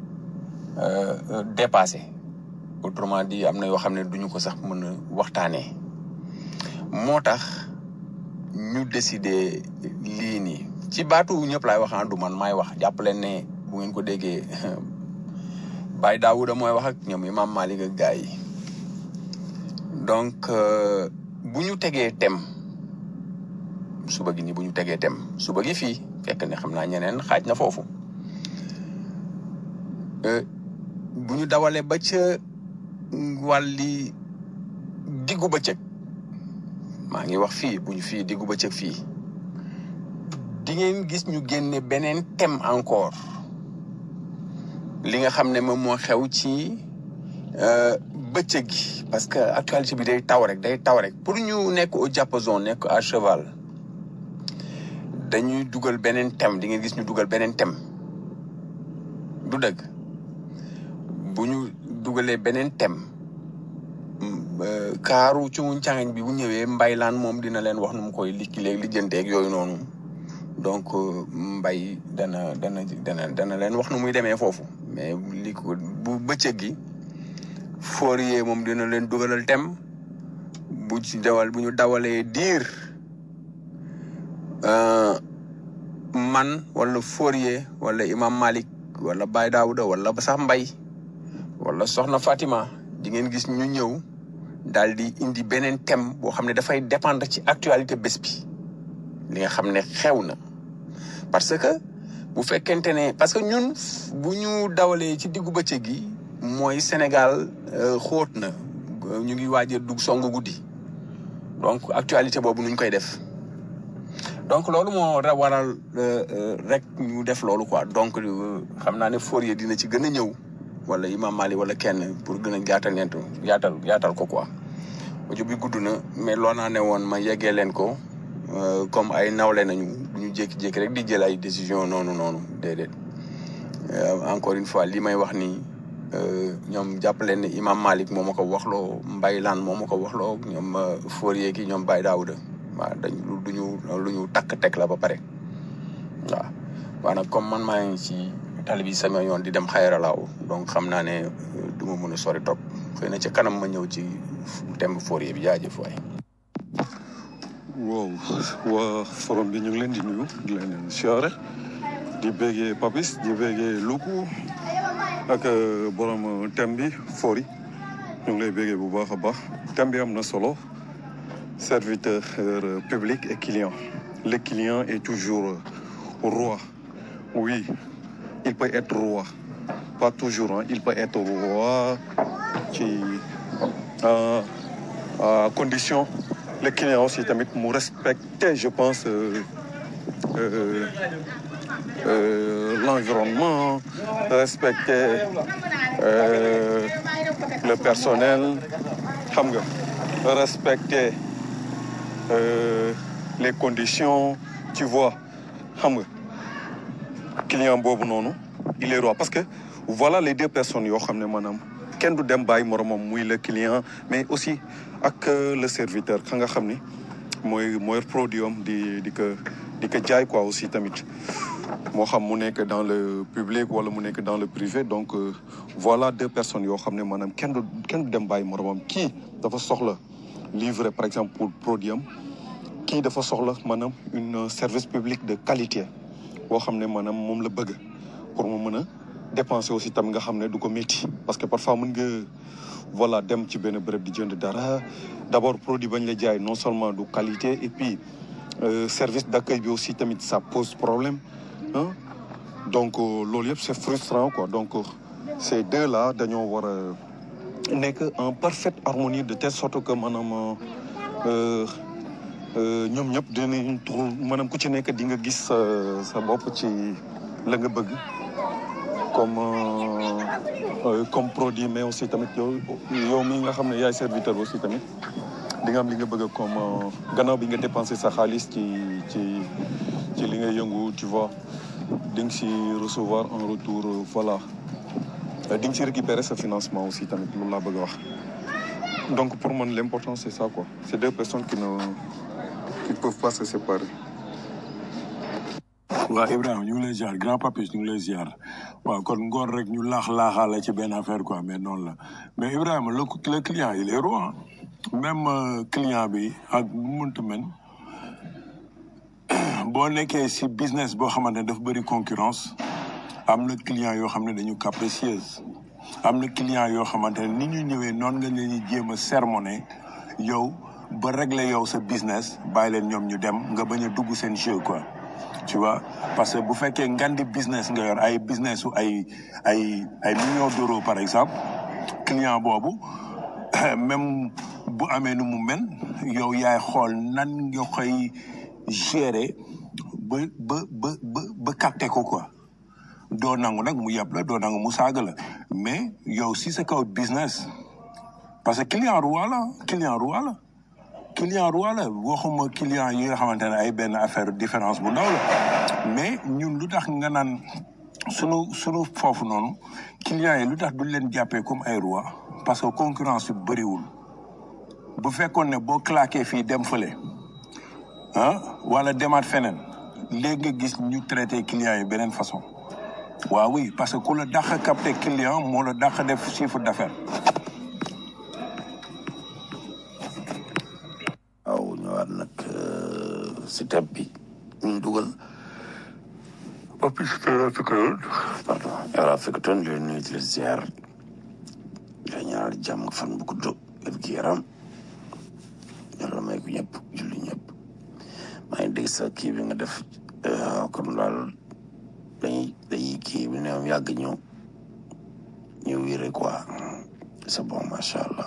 dépassé autrement dit am na yoo xam ne duñu ko sax mën a waxtaanee moo tax ñu décider lii nii ci baatu ñëpp laay wax du man maay wax jàpp leen ne bu ngeen ko déggee Baye Daouda mooy wax ak ñoom Imam Malik ak gars yi donc bu ñu tegee thème suba gi nii bu ñu tegee thème suba gi fii fekk ne xam naa ñeneen xaaj na foofu euh, bu ñu dawalee ba ca wàlli diggu bëccëg maa ngi wax fii bu ñu fii diggu bëccëg fii di ngeen gis ñu génne beneen thème encore li nga xam ne moom moo xew ci euh, bëccëg gi parce que actualité bi day taw rek day taw rek pour ñu nekk au diapason nekk à cheval dañuy dugal beneen thème di ngeen gis ñu dugal beneen thème du dëgg bu ñu dugalee beneen thème mm, euh, kaaru ci mu càngañ bi bu ñëwee mbaylaan moom dina leen wax nu mu koy likki léegi lijjanteeg yooyu noonu donc euh, mbay dana dana dana dana leen wax nu muy demee foofu mais li ko bu bëccëg gi Fourier moom dina leen dugalal thème bu ci dawal bu ñu dawalee diir euh, man wala Fourier wala Imam Malik wala Baye Daouda wala sax Mbay wala Soxna Fatima di ngeen gis ñu ñëw daal di indi beneen thème boo xam ne dafay dépendre ci actualité bés bi li nga xam ne xew na parce que bu fekkente ne parce que ñun bu ñu dawalee ci diggu bëccëg gi mooy Sénégal euh, xóot na ñu ngi waaj a dugg song guddi donc actualité boobu nuñ koy def donc loolu moo ra- waral euh, euh, rek ñu def loolu quoi donc euh, xam naa ne Fourier dina ci gën a ñëw wala Imam Mali wala kenn pour gën a jaatal leen yaatal yaatal ko quoi audio bi gudd na mais loo naa ne woon ma yeggee leen ko euh, comme ay nawle nañu du ñu jékki-jékki rek di jël ay décision noonu noonu déedéet Euh, encore une fois li may wax nii euh, ñoom jàpp leen ne Imam Malik moo ma ko waxloo Mbaylaan moo ma ko waxloo ñoom euh, Fourier ki ñoom Baye Daouda waaw dañ lu duñu lu ñu takk teg la ba pare waaw waaw nag comme man maa ngi ci tali bi sama yoon di dem xayralaaw donc xam naa ne euh, du ma mën a sori trop xëy na ci kanam ma ñëw ci thème Fourier bi jaajëf waay wow waa forum bi ñu ngi leen di nuyu di leen siyaare di béggee Papis di béggee Luku ak euh, borom thème bi Fori ñu ngi lay béggee bu baax a baax thème bi am na solo serviteur euh, public et client le client est toujours euh, roi oui il peut être roi pas toujours hein. il peut être roi ci euh, à condition le client aussi tamit mu respecter je pense euh, euh, euh, l'environnement respecter euh, le personnel xam nga respecter euh, les conditions tu vois xam nga client boobu noonu il est roi parce que voilà les deux personnes yoo xam ne maanaam kenn du dem bàyyi moromam muy le client mais aussi ak euh, le serviteur ka nga xam ni mooy mooy produit am di di ko di ko jaay quoi aussi tamit moo xam mu nekk dans le public wala mu nekk dans le privé donc euh, voilà deux personnes yoo xam ne maanaam kenn du kenn du dem bàyyi moromam kii dafa soxla livrer par exemple pour produit am kii dafa soxla maanaam une service public de qualité boo xam ne maanaam moom la bëgg pour mu mën a dépenser aussi tam nga xam ne du ko métti parce que parfois mën nga voilà dem ci benn bërëb di jënd dara d'abord produit bañ la jaay non seulement du qualité et puis euh, service d'accueil bi aussi tamit ça pose problème ah donc euh, loolu yëpp c'est frustrant quoi donc euh, ces deux là dañoo war a nekk en parfaite harmonie de telle sorte que maanaam euh, euh, ñoom ñëpp dinañ trouver maanaam ku ci nekk di nga gis sa sa bopp ci la nga bëgg comme euh, euh, comme produit mais aussi tamit yow yow mi nga xam ne yaay serviteur aussi tamit di nga am li nga bëgg comme euh, gannaaw bi nga dépensé sa xaalis ci ci ci li nga yëngu tu vois di nga si recevoir un retour euh, voilà Euh, di nga si récupérer sa financement aussi tamit loolu laa bëgg a wax donc pour man l'important c'est ça quoi c'est deux personnes qui ne qui ne peuvent pas se séparer waaw Ibrahima ñu ngi lay ziar grand papis ñu ngi lay ziar waaw kon ngoon rek ñu laax laaxaale ci benn affaire quoi mais noonu la mais Ibrahima le le client il est roi même euh, client bi ak nu mu mënti mel boo nekkee si business boo xamante ne dafa bëri concurrence am na client yoo xam ne dañu capricieuse am na client yoo xamante ne ni ñu ñëwee noonu nga leen di jéem a sermonner yow ba régler yow sa business bàyyi leen ñoom ñu dem nga bañ a dugg seen jeu quoi tu vois parce que bu fekkee ngandi business nga yor ay business su ay ay ay millions d'euros par exemple client boobu même bu amee nu mu mel yow yaay xool nan nga koy gérer ba ba ba ba ba capter ko quoi doo nangu nag mu yeb la doo nangu mu saaga la mais yow si sa kaw business parce que client roi la client roi la client roi la waxuma client yi nga xamante ne ay benn affaire différence bu ndaw la mais ñun lu tax nga naan sunu sunu foofu noonu clients yi lu tax duñ leen jàppee comme ay roi parce que concurrence bi bëriwul bu fekkoon ne boo claqué fii dem fële ah wala demaat feneen léegi nga gis ñu traité clients yi beneen façon waaw oui parce que ku la dàq capté client moo la dàq def chiffre d'affaires waaw ñëwaat nag si thème bi ñu dugal Papis Yara Fikatoon pardon Yara Fikatoon di leen nuyu di leen ziar di leen ñaanal jàmm ak fan bu gudd wér gi yaram yàlla may ko ñëpp julli ñëpp maa ngi dégg sa kii bi nga def comme daal dañuy dañuy kii bi ne am yàgg ñëw ñu wéré quoi c'est bon macha allah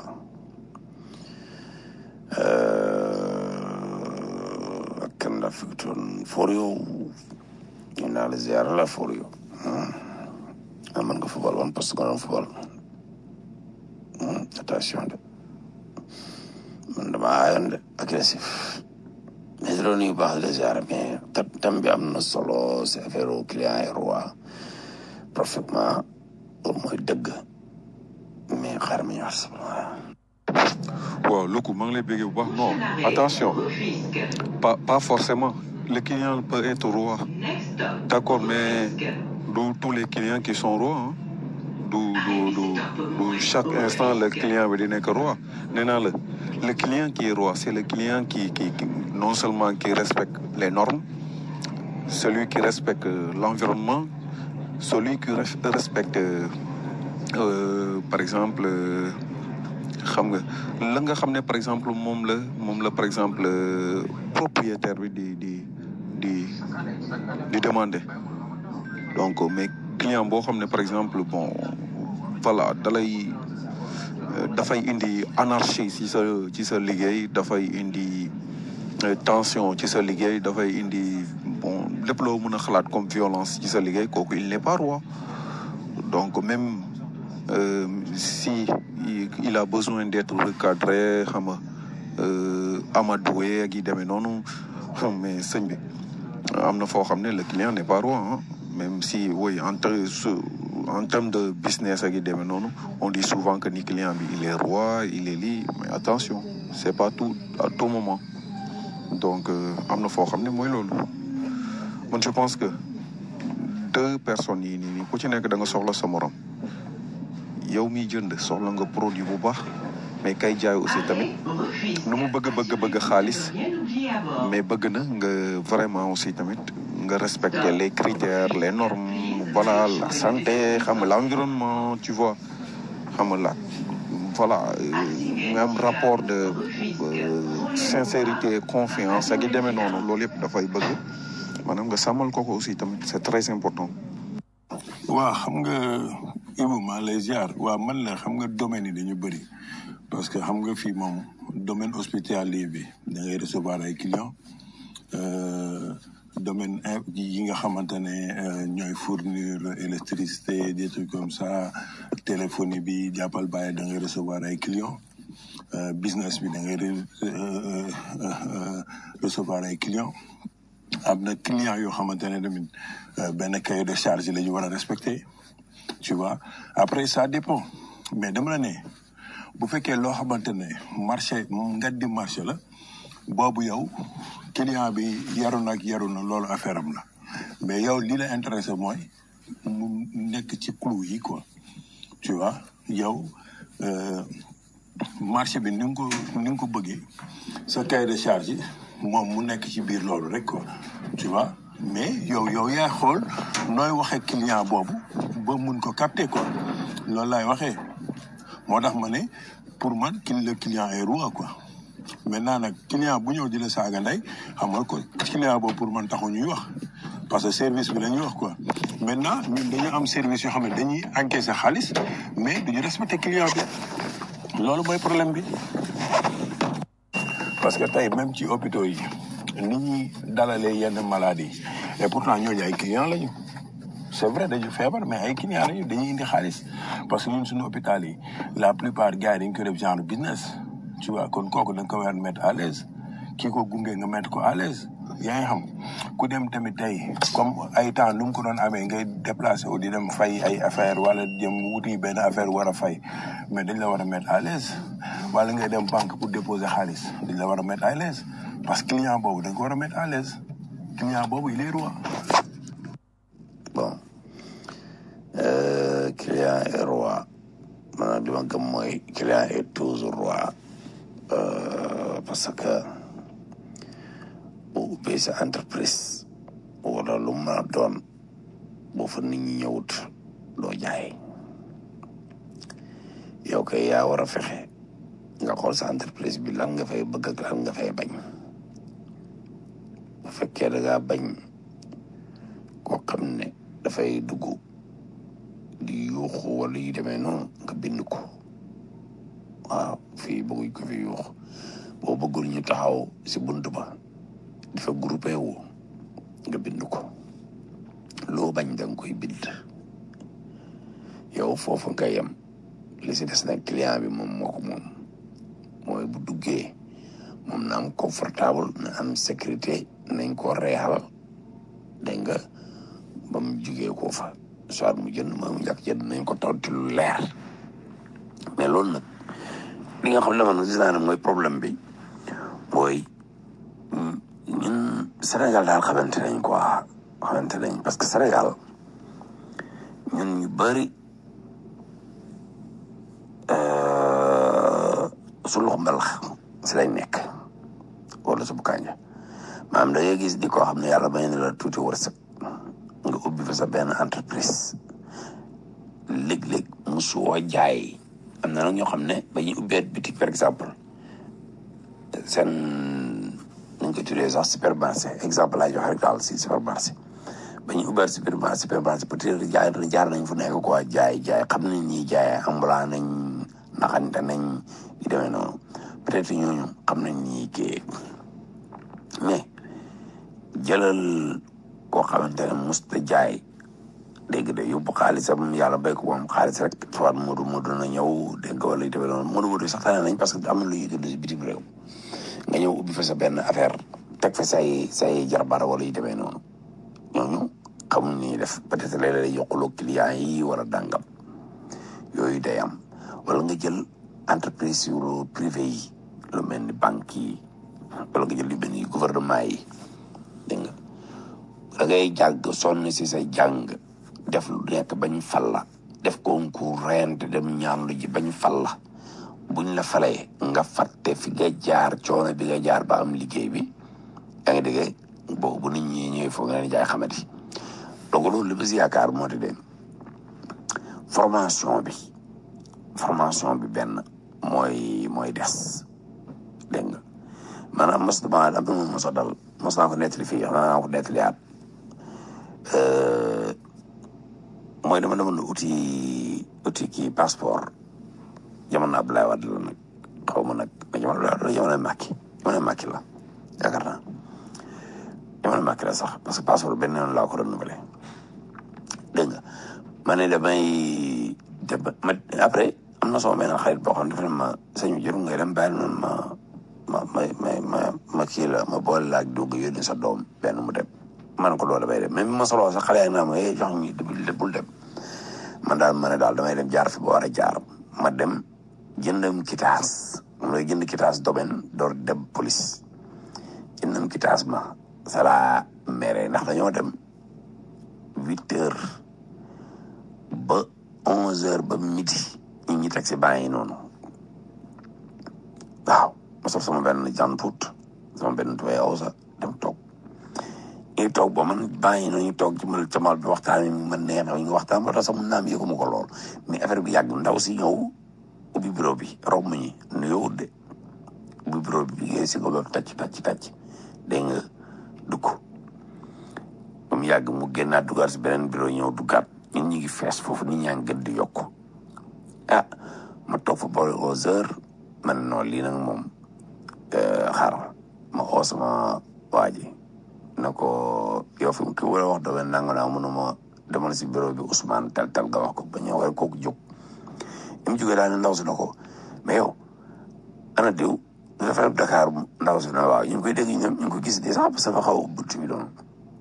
ak kan la Fikatoon for yow ñu naa la ziar la for yow ah man nga football wan parce que nga doon football attention de man dama aayoon de agressif mais loolu nuyu baax la ziar mais tam bi am na solo c'est affaire au client et roi parfaitement loolu mooy dëgg mais xaaral ma ñu wax waaw Loko maa ngi lay béggee bu baax non attention pas pas forcément le client peut être roi d'accord mais du tous les clients qui sont rois hein. du du du du chaque instant le client bi di nekk roi nee naa la le client qui est roi c'est le client qui qui qui non seulement qui respecte les normes celui qui respecte l'environnement celui qui res- respecte euh, par exemple xam nga la nga xam ne par exemple moom la moom la par exemple propriétaire bi di di di di demander donc mais client boo xam ne par exemple bon voilà dalay dafay indi anarchie ci sa ci sa liggéey dafay indi tension ci sa liggéey dafay indi bon lépp loo mën a xalaat comme violence ci sa liggéey kooku il n'est pas roi donc même euh, si il, il a besoin d'être recadré xam nga euh, amadoué ak yi demee noonu xam mais sëñ bi am na foo xam ne le client n'est pas roi hein. même si oui en ter- su- en termes de business ak yi demee noonu on dit souvent que ni client bi il est roi il est lii mais attention c'est pas tout à tout moment donc euh, am na foo xam ne mooy loolu man je pense que deux personnes yi nii nii ku ci nekk da nga soxla sa morom yow miy jënd soxla nga produit bu baax mais kay jaay aussi tamit nu mu bëgg bëgg bëgg xaalis mais bëgg na nga vraiment aussi tamit nga respecter les critères les normes voilà la santé xam nga l'environnement tu vois xam nga la voilà euh, nga am rapport de euh, sincérité confiance ak yi demee noonu loolu yëpp dafay bëgg maanaam nga sàmmal ko ko aussi tamit c'est très important waa xam nga Ibou maa lay ziar waa man la xam nga domaine yi dañu bëri parce que xam nga fii moom domaine hospitalier bi da ngay recevoir ay clients euh, domaine in- yi nga xamante ne euh, ñooy fournir électricité des trucs comme ça téléphonie bi jàppal bàyyi da ngay recevoir ay clients euh, business bi da ngay re- euh, euh, euh, recevoir ay clients am na client yoo xamante ne tamit euh, benn cahier de charge la ñu war a respecter tu vois après ça dépend mais dama la ne bu fekkee loo xamante ne marché nga di marché la boobu yow client bi yaru na ak yaru na loolu affaire am la mais yow li la intéressé mooy mu nekk ci clou yi quoi tu vois yow euh, marché bi ni nga ko ni nga ko bëggee sa cahier de charge yi moom mu nekk ci biir loolu rek quoi tu vois mais yow yow yaa xool nooy waxee client boobu ba mun ko capter quoi loolu laay waxee moo tax ma ne pour man ki le client est roi quoi maintenant nag client bu ñëw di la saaga ndey xam nga ko client boobu pour man taxu ñuy wax parce que service bi la ñuy wax quoi maintenant ñun dañu am service yoo xam ne dañuy encaisser xaalis mais duñu respecter client bi loolu mooy problème bi parce que tey même ci hôpitaux yi ni ñuy dalalee yenn maladies et pourtant ñooñu ay clients lañu c'est vrai dañu feebar mais ay clients lañu dañuy indi xaalis parce que ñun suñu hôpital yi la plupart gars yi dañ ko def genre business tu vois kon kooku da nga ko war a mettre à l'aise kii ko gunge nga mettre ko à l'aise yaa ngi xam ku dem tamit tey comme ay temps nu mu ko doon amee ngay déplacé wu di dem fay ay affaire wala jëm wuti benn affaire war a fay mais dañ la war a mettre à l'aise wala ngay dem banque pour déposer xaalis dañ la war a mettre à l'aise parce que client boobu da nga ko war a mettre à l'aise client boobu il est roi bon euh, client est roi maanaam li ma gëm mooy client est toujours roi euh, parce que boo ubbee sa entreprise wala lu mu mën a doon boo fa nit ñi ñëwut doo jaay yow kay yaa war a fexe nga xool sa entreprise bi lan nga fay bëgg ak lan nga fay bañ bu fekkee da ngaa bañ koo xam ne dafay dugg di yuuxu wala yu demee noonu nga bind ko waaw fii bëgguñ ko fi yuux boo bëggul ñu taxaw si bunt ba dafa groupé wu nga bind ko loo bañ da nga koy bind yow foofu nga yem li si des nag client bi moom moo ko moom mooy bu duggee moom na am confortable na am sécurité nañ ko reexal dégg nga ba mu jugee koo fa soit mu jënd ma mu njëkk jënd nañ ko tontu lu leer mais loolu nag li nga xam ne man gis naa ne mooy problème bi mooy ñun Sénégal daal xamante nañ quoi xamante nañ parce que Sénégal ñun ñu bëri su loxo mbalax si lañ nekk wala su bu kànja maanaam da ngay gis di koo xam ne yàlla may na la tuuti wërsëg nga ubbi fa sa benn entreprise léeg-léeg musuwoo jaay am na nag ñoo xam ne ba ñuy ubbeet bitik par exemple seen nañ ko tuddee sax supermarché exemple laa joxe rek daal si supermarché ba ñuy ubbeet supermarché supermarché peut-être jaay jaar nañ fu nekk quoi jaay jaay xam nañ ñi jaay ambulant nañ naxante nañ yu demee noonu peut-être ñooñu xam nañ ñi kii mais jëlal koo xamante ne musta jaay dégg de yóbbu xaalisam yàlla béy ko moom xaalis rek soit Modou Modou na ñëw dégg nga wala yu demee noonu Modou Modou sax tane nañ parce que am na lu ñuy dund si bitim réew nga ñëw ubbi fa sa benn affaire teg fa say say jarbaar wala yu demee noonu ñooñu xamuñ ni def peut-être léeg-léeg yokkuloo client yi wala dàngam yooyu day am wala nga jël entreprise yu privé yi lu mel ni banque yi wala nga jël lu mel ni gouvernement yi dégg nga da ngay jàng sonn si sa jàng def lu nekk bañ fal la def concours rent dem ñaan lu ji bañ fal la buñ la falee nga fàtte fi nga jaar coono bi nga jaar ba am liggéey bi yaa ngi dégg boobu nit ñi ñëwee foog nga leen jaay xamati donc loolu li ma si yaakaar moo di de formation bi formation bi benn mooy mooy des dégg nga maanaam mos dama am na moom mos a dal mos naa ko nettali fii xam naa ko nettaliyaat mooy dama demoon uti uti kii passeport jamono Abdoulaye Wade la nag xaw ma nag jamono Abdoulaye Wade la jamono Macky jamono Macky la yaakaar naa jamono Macky la sax parce que passeport benn yoon laa ko renouvelé dégg nga ma ne damay dem ma après am na sama benn xarit boo xam ne dafa ne ma sañu jëru ngay dem bàyyi noonu ma ma ma ma ma ma kii la ma boole laaj dugg yónni sa doom benn mu dem man ko loolu damay dem même ma soloo sax xale yaa ngi naa ma eh jox ñu bul dem man daal ma ne daal damay dem jaar fi ba war a jaar ma dem jëndam kitaas mooy jënd kitaas domaine door dem police jëndam kitaas ma sala mere ndax dañoo dem huit heures ba onze heures ba midi ñi ñi teg si baa yi noonu waaw ma sol sama benn jàntuut sama benn tubéy awsa dem toog ñu toog ba man bàyyi na ñu toog ci mal camal bi waxtaan mi man neex na ñu waxtaan ba tax sax mun naa am yëguma ko lool mais affaire bi yàgg ndaw si ñëw ubbi bureau bi romb ñi nuyoo de ubbi bureau bi liggéey si nga loolu tàcc tàcc tàcc dégg nga dugg ba mu mu yàgg mu génnaat dugaat si beneen bureau ñëw duggaat ñun ñu ngi fees foofu nit ñaa ngi gën di yokk ah ma toog fa boole aux heures man noonu lii nag moom xaar ma oo sama waa ji na ko yow fi ki wala wax doome nanga naa mënuma demal si bureau bi Ousmane tel tel nga wax ko ba ñëw rek kooku jóg li mu jógee daal ne ndaw si na ko mais yow ana diw dafa dem Dakar ndaw si na waaw ñu ngi koy dégg ñoom ñu ngi ko gis de sax parce que xaw a bunt bi doon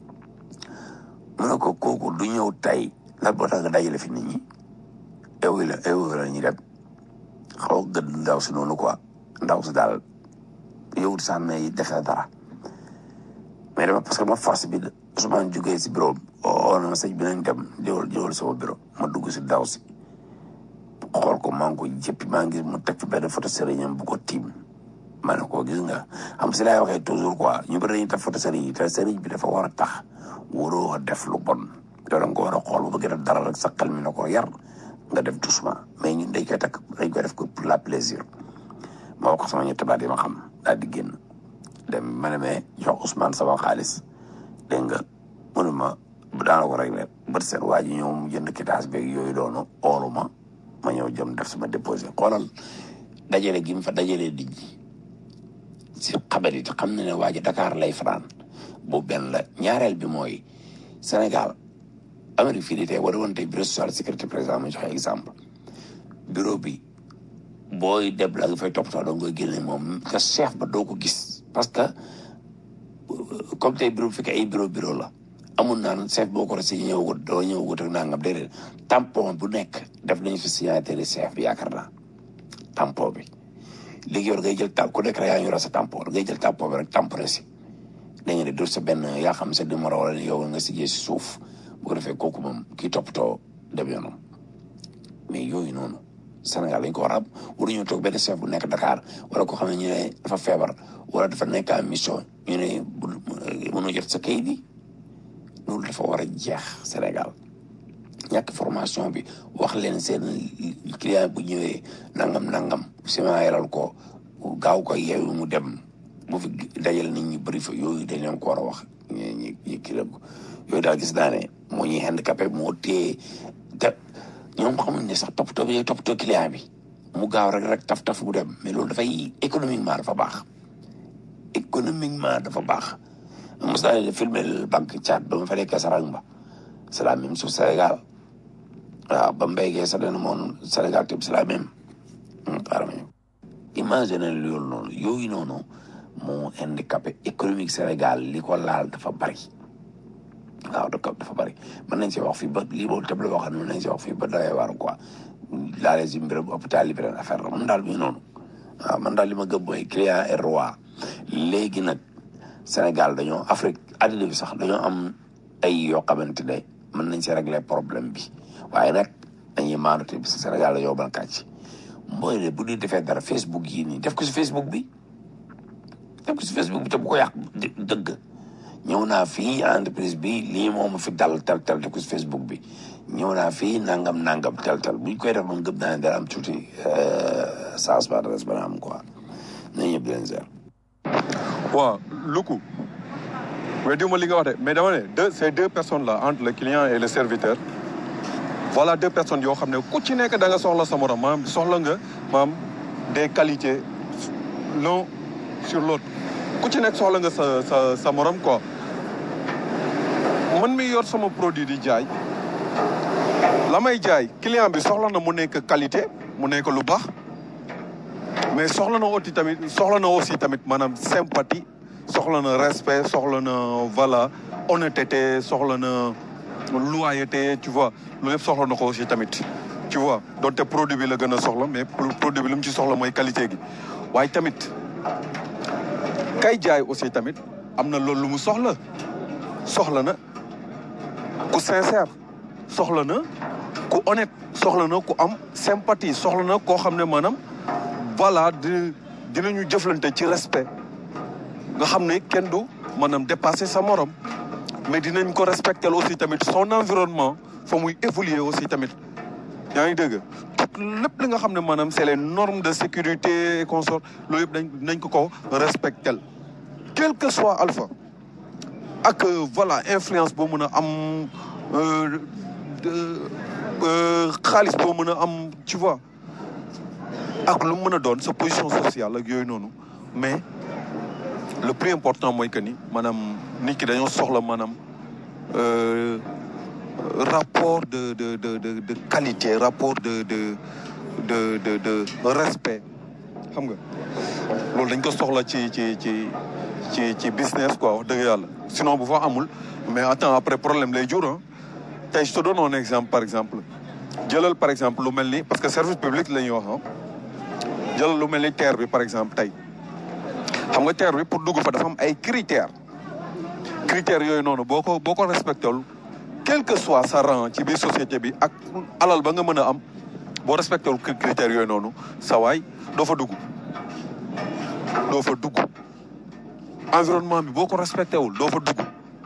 mu ne ko kooku du ñëw tay lan boo tax nga dajale fi nit ñi ewu la ewu la ñuy dem xaw a gëdd ndaw si noonu quoi ndaw si daal yow sax ne def na dara mais dama parce que ma force bi Ousmane jógee si bureau oo na ma sëñ bi nañ dem jëwal jëwal sama bureau ma dugg si daw si xool ko maa ngi ko jëppi maa ngi mu teg fi benn photo sëriñam bu ko tiim ma ne ko gis nga xam si laay waxee toujours quoi ñu bëri dañuy def photo sëriñ yi te sëriñ bi dafa war a tax waroo def lu bon yow da nga ko war a xool bu bëggee def dara rek sa xel mi na ko yar nga def doucement mais ñun dañ koy takk dañ koy def ko pour la plaisir ma wax ko sama ñetti baat yi ma xam daal di génn dem ma ne mais jox Ousmane sama xaalis dégg nga mënuma daana ko réglé bët seen waa ji ñëw mu jënd kitaas beeg yooyu doonu oolu ma ma ñëw jëm def sama déposé xoolal dajale gi mu fa dajalee di ji si xabar yi xam na ne waa ji Dakar lay fanaan boobu benn la ñaareel bi mooy Sénégal Amérique fii di tey war woon tey bureau social sécurité président ma joxe exemple bureau bi booy deb la nga fay toppatoo doo koy génne moom te chef ba doo ko gis parce que comme tey bureau bu fekkee ay bureau bureau la amul naan chef boo ko resee ñëwagut doo ñëwagut ak nangam déedéet tampon bu nekk def nañu fi signature chef bi yaakaar naa tampon bi léegi yow ngay jël tam ku nekk rek yaa ngi yor sa tampon ngay jël tampon bi rek tamponné si da nga ne def sa benn yaa xam sa numéro wala yow nga signé si suuf bu ko defee kooku moom kii toppatoo dem yoonam mais yooyu noonu Sénégal dañ ko war a am waruñu toog benn chef bu nekk Dakar wala ko xam ne ñu ne dafa feebar wala dafa nekk en mission ñu ne bu mënoo jot sa kayit yi loolu dafa war a jeex Sénégal ñàkk formation bi wax leen seen client bu ñëwee nangam nangam ciment yaral ko gaaw ko yeewu mu dem bu fi dajal nit ñi bëri fa yooyu dañ leen ko war a wax ñi ñi ñi kii la yooyu daal gis naa ne moo ñuy handicapé moo téye te ñoom xamuñ ne sax toppatoo bi toppatoo client bi mu gaaw rek rek taf taf mu dem mais loolu dafay économiquement dafa baax économiquement dafa baax mos naa leen filmer banque Tchad ba ma fa nekkee Sarang ba c'est la même chose Sénégal waaw ba mbéygee sa dana moom Sénégal tamit c'est la même xaaral imagine loolu noonu yooyu noonu moo handicapé économique Sénégal li ko laal dafa bari waaw dafa dafa bari mën nañ si wax fii ba lii boobu table boo xam ne mën nañ si wax fii ba dawee waar quoi laalee si mbirum hôpital yi beneen affaire la man daal bi noonu waaw man daal li ma gëm mooy client et roi léegi nag Sénégal dañoo Afrique àddina bi sax dañoo am ay yoo xamante ne mën nañ si régler problème bi waaye nag dañuy maandu te parce que Sénégal dañoo ban kàcc mooy ne bu ñuy defee dara Facebook yii nii def ko si Facebook bi def ko si Facebook bi te bu ko yàq dëgg ñëw naa fii entreprise bi lii moo ma fi dal tel tel def ko si Facebook bi ñëw naa fii nangam nangam tel tel buñ koy def moom gëm naa ne dara am tuuti changement de respect am quoi nañ ñëpp di leen seer. waaw Luku weddiwuma li nga wax de mais dama ne deux ces deux personnes là entre le client et le serviteur voilà deux personnes yoo xam ne ku ci nekk da nga soxla sa morom maanaam soxla nga maanaam des qualités l'un sur l'autre ku ci nekk soxla nga sa sa sa morom quoi man mi yor sama produit di jaay la may jaay client bi soxla na mu nekk qualité mu nekk lu baax mais soxla na aussi tamit soxla na aussi tamit maanaam sympathie soxla na respect soxla na voilà honnêteté soxla na loyauté tu vois loolu yëpp soxla na ko aussi tamit tu vois donte produit bi la gën a soxla mais produit bi lu mu ci soxla mooy qualité gi waaye tamit kay jaay aussi tamit am na loolu lu mu soxla soxla na ku sincère soxla na ku honnête soxla na ku am sympathie soxla na koo xam ne maanaam voilà di dinañu jëflante ci respect nga xam ne kenn du maanaam dépasser sa morom mais dinañ ko respecter aussi tamit son environnement fa muy évoluer aussi tamit yaa ngi dégg lépp li nga xam ne maanaam c'est les normes de sécurité et consort loolu yëpp dañ nañ ko ko respecter quel que soit alpha ak euh, voilà influence boo mën a am euh, de- euh, xaalis boo mën a am tu vois ak lu mu mën a doon sa position sociale ak yooyu noonu mais le plus important mooy que ni maanaam nit ki dañoo soxla maanaam euh, rapport de de de de de qualité rapport de de de de de respect xam nga loolu dañ ko soxla ci ci ci ci ci business quoi wax dëgg yàlla sinon bu fa amul mais attends après problème lay jur ah tey je te donne un exemple par exemple jëlal par exemple lu mel ni parce que service public la ñuy wax ah jëlal lu mel ni terre bi par exemple tey xam nga terre bi pour dugg fa dafa am ay critères critères yooyu noonu boo ko boo ko respecté wul quel que soit sa rang ci biir société bi ak alal ba nga mën a am boo respecté wul cri- critères yooyu noonu sa waay doo fa dugg doo fa dugg environnement bi boo ko respecté wul doo fa dugg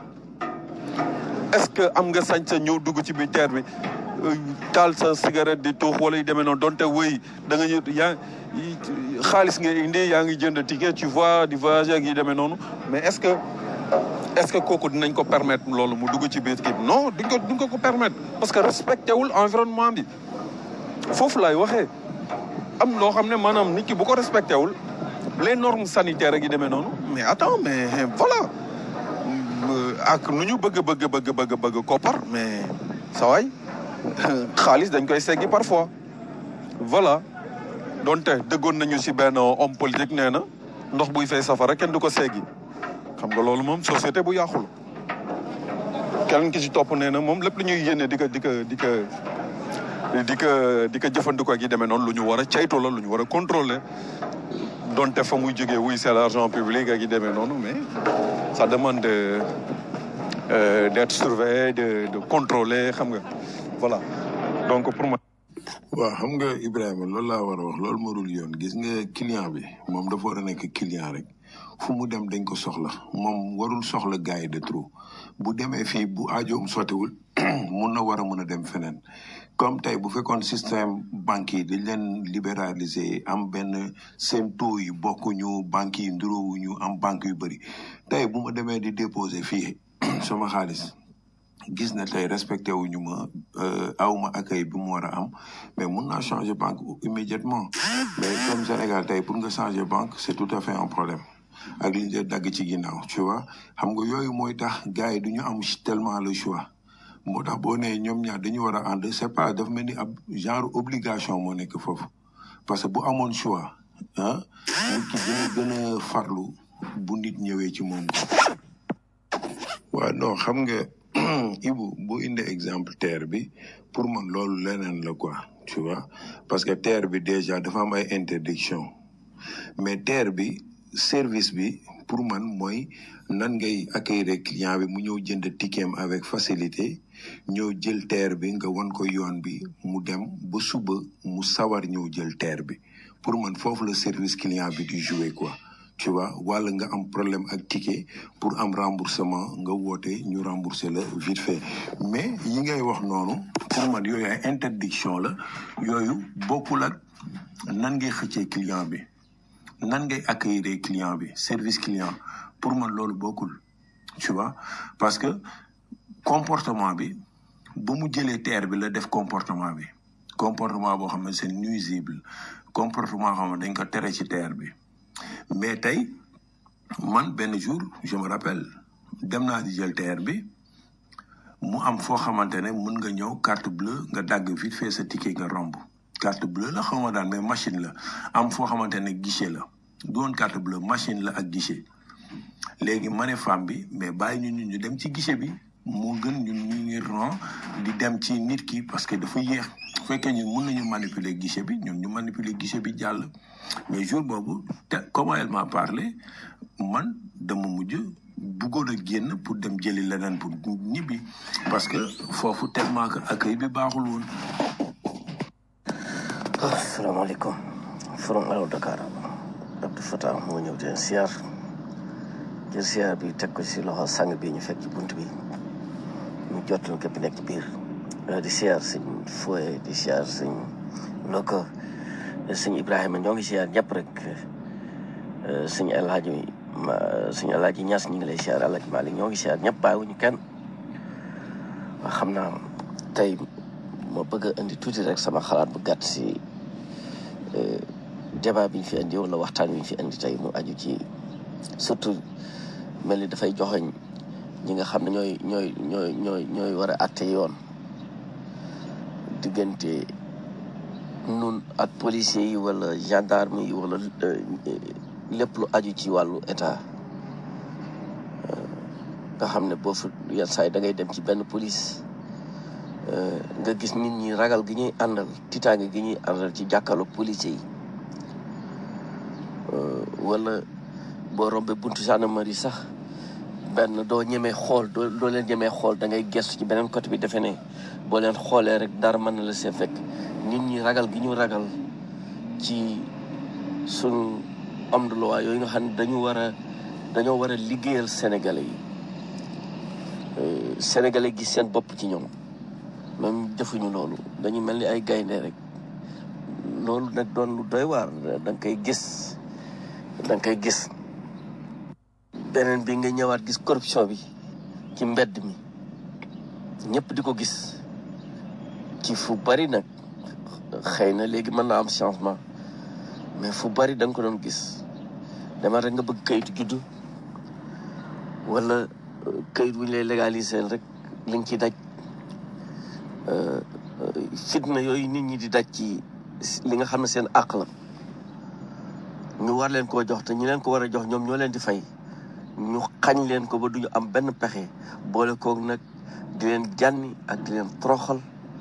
est-ce que am nga sañ sa ñëw dugg ci biir terre bi euh, taal sa cigarette di tuux wala yu demee noonu donte wëy da nga ñëw yaa yi- xaalis nga indi yaa ngi jënd ticket tu vois di voyager ak yi demee noonu mais est-ce que est-ce que kooku dinañ ko permettre loolu mu dugg ci biir kii bi non duñ ko duñ ko ko permettre parce que respecté wul environnement bi foofu laay waxee am loo xam ne maanaam nit ki bu ko respecté wul les normes sanitaires ak yi demee noonu mais attends mais voilà Euh, ak nu ñu bëgg bëgg bëgg bëgg bëgg koppar mais sa waay xaalis dañ koy seggi parfois voilà donte dëggoon nañu si benn homme politique nee na ndox buy fay safara kenn du ko seggi xam nga loolu moom société bu yàqul keneen ki ci topp nee na moom lépp lu ñuy yéene di ko di ko di ko di ko di ko jëfandikoo ak yi demee noonu lu ñu war a caytu la lu ñu war a contrôler donte fa muy jógee wuy c'est l'argent public ak yi demee noonu mais ça demande de euh, d'être surveillé de de contrôler xam nga voilà donc pour moi. waaw xam nga Ibrahima loolu laa war a wax loolu moo dul yoon gis nga client bi moom dafa war a nekk client rek fu mu dem dañ ko soxla moom warul soxla gars yi de trop bu demee fii bu aajoom sottiwul mun na war a mun a dem feneen comme tey bu fekkoon système banque yi dañ leen libéraliser am benn seen taux yi bokkuñu banques yi nduroowuñu am banque yu bëri tey bu ma demee di déposer fii sama xaalis gis na tey respecté wuñu ma euh, awma accueil bi mu war a am mais mun naa changer banque immédiatement mais comme Sénégal tey pour nga changer banque c'est tout à fait un problème ak li ñu dagg ci ginnaaw tu vois xam nga yooyu mooy tax gars yi du ñu am tellement le choix moo tax boo nee ñoom ñaar dañu war a ànd c'est pas dafa mel ni ab genre obligation moo nekk foofu parce que bu amoon choix ah nit ki dina gën a farlu bu nit ñëwee ci moom waaw non xam nga Ibu boo indee exemple terre bi pour man loolu leneen la quoi tu vois parce que terre bi déjà dafa am ay interdiction mais terre bi service bi pour man mooy nan ngay accueillir client bi mu ñëw jënd ticket avec facilité ñëw jël terre bi nga won ko yoon bi mu dem ba suba mu sawar ñëw jël terre bi pour man foofu la service client bi di jouer quoi tu vois wala nga am problème ak ticket pour am remboursement nga woote ñu rembourser la vite fait mais yi ngay wax noonu pour man yooyu ay interdiction la yooyu bokkul ak nan ngay xëccee client bi nan ngay accueillir client bi service client pour man loolu bokkul tu vois parce que comportement bi ba mu jëlee terre bi la def comportement bi comportement boo xam ne c'est nuisible comportement xam ne dañ ko tere ci terre bi mais tey man benn jour je me rappelle dem naa di jël terre bi mu am foo xamante ne mën nga ñëw carte bleue nga dagg vite fait sa ticket nga romb carte bleue la xaw ma daan mais machine la am foo xamante ne guichet la du woon carte bleue machine la ak guichet léegi ma ne femme bi mais bàyyi ñu ñun ñu dem ci guichet bi moo gën ñun ñu ngi ron di dem ci nit ki parce que dafa yéex bu fekkee ñun mun nañu manipuler guichet bi ñun ñu manipuler guichet bi jàll mais jour boobu te comment elle m'a parlé man dama mujj bëggoon a génn pour dem jëli leneen pour ñibbi parce que foofu tellement que accueil bi baaxul woon asalaamaaleykum forum Allo Dakar Abdou Fatah moo ñëw di leen siyaar jël siyaar bi teg ko si loxo sang bi ñu fekk ci bunt bi ñu jotal képp nekk ci biir di siyaar sëñ Foye di siyaar sëñ Loko sëñ Ibrahima ñoo ngi siyaar ñëpp rek sëñ El Hadji ma suñu alaaji ñas ñu ngi lay siyaar alaaji Malick ñoo ngi siyaar ñëpp bàyyiwuñu kenn waa xam naa tey ma bëgg a indi tuuti rek sama xalaat bu gàtt si euh, débat bi ñu fi indi wala waxtaan wi ñu fi indi tey mu aju ci surtout mel ni dafay joxoñ ñi nga xam ne ñooy ñooy ñooy ñooy ñooy war a àtte yoon diggante nun ak policiers yi wala gendarme yi wala euh, lépp lu aju ci wàllu état nga xam ne boo fa yenn saa yi da ngay dem ci benn police euh, nga gis nit ñi ragal gi ñuy àndal tiitaange gi ñuy àndal ci jàkkaarloog policiers yi euh, wala boo rombee buntu gendarmerie sax benn doo ñemee xool doo doo leen ñemee xool da ngay gestu ci beneen côté bi defe ne boo leen xoolee rek dara mën na la see fekk nit ñi ragal gi ñu ragal ci suñu homme de loi yooyu nga xam ne dañu war a dañoo war a liggéeyal sénégalais yi Euh, sénégalais gis seen bopp ci ñoom même defuñu loolu dañu mel ni ay gaynde rek loolu nag doon lu doy waar da nga koy gis da nga koy gis beneen bi nga ñëwaat gis corruption bi ci mbedd mi ñëpp di ko gis ci fu bari nag xëy na léegi mën naa am changement mais fu bari da nga ko doon gis dama rek nga bëgg kayitu juddu wala euh, kayit wu ñu lay légaliser rek li nga ci daj euh, euh, fitna yooyu nit ñi di daj ci li nga xam ne seen àq la ñu war leen koo jox te ñi leen ko war a jox ñoom ñoo leen di fay ñu xañ leen ko ba duñu am benn pexe boole koog nag di leen jànni ak di leen toroxal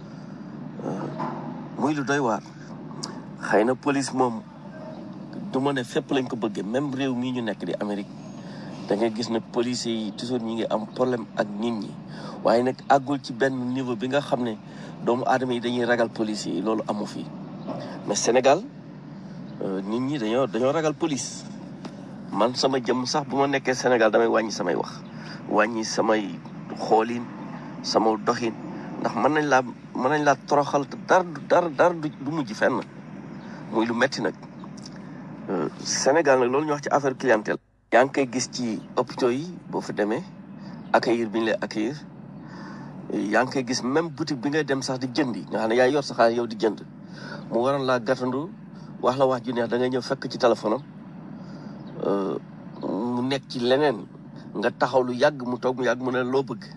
muy lu doy waar xëy na police moom du ma ne fépp lañ ko bëggee même réew mii ñu nekk di Amérique da ngay gis ne policiers yi toujours ñi ngi am problème ak nit ñi waaye nag àggul ci benn niveau bi nga xam ne doomu aadama yi dañuy ragal policiers yi loolu amu fi mais Sénégal euh, nit ñi dañoo dañoo ragal police man sama jëm sax bu ma nekkee Sénégal damay wàññi samay wax wàññi samay xoolin sama doxin ndax mën nañ laa mën nañ laa toroxal te dara du dara dara du du mujj fenn muy lu metti nag Euh, Sénégal nag loolu ñu wax ci affaire clientèle yaa ngi koy gis ci hôpitaux yi boo fa demee accueillir bi ñu lay accueillir yaa ngi koy gis même boutique bi ngay dem sax di jëndi nga xam ne yaa yor sa xaalis yow di jënd mu waroon laa gàttandu wax la wax ju neex da ngay ñëw fekk ci téléphone am euh, mu nekk ci leneen nga taxaw lu yàgg mu toog mu yàgg mu ne loo bëgg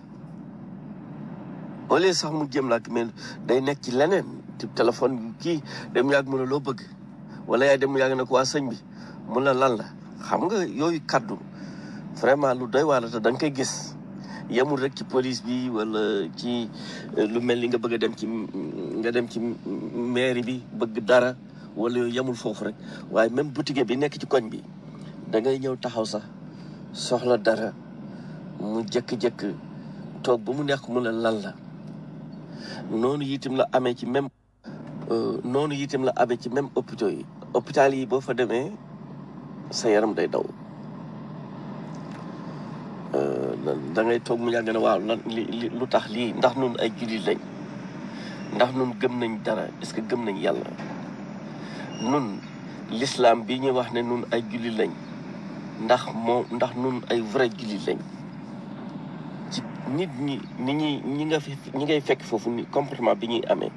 au lieu sax mu jëm laa mais day nekk ci leneen ci téléphone kii dem yàgg mu ne loo bëgg wala yaay dem mu yàgg ne ko waa sëñ bi mun la lan la xam nga yooyu kaddu vraiment lu doy waar la te da nga koy gis yemul rek ci police bi wala ci euh, lu mel ni nga bëgg a dem ci nga dem ci mairie bi bëgg dara wala yooyu yemul foofu rek waaye même boutique bi nekk ci koñ bi da ngay ñëw taxaw sax soxla dara mu jëkk-jëkk toog ba mu nekk mu ne lan la noonu itam la amee ci même euh, noonu itam la amee ci même hôpitaux yi hôpital yi boo fa demee sa yaram day daw Euh, da ngay toog mu yàgg ne waaw lan li li lu tax lii ndax nun ay jullit lañ ndax nun gëm nañ dara est-ce que gëm nañ yàlla nun l'islam bi ñuy wax ne nun ay jullit lañ ndax moom ndax nun ay vrai jullit lañ ci nit ñi ni ñuy ñi nga fi ñi ngay fekk foofu ni comportement bi ñuy amee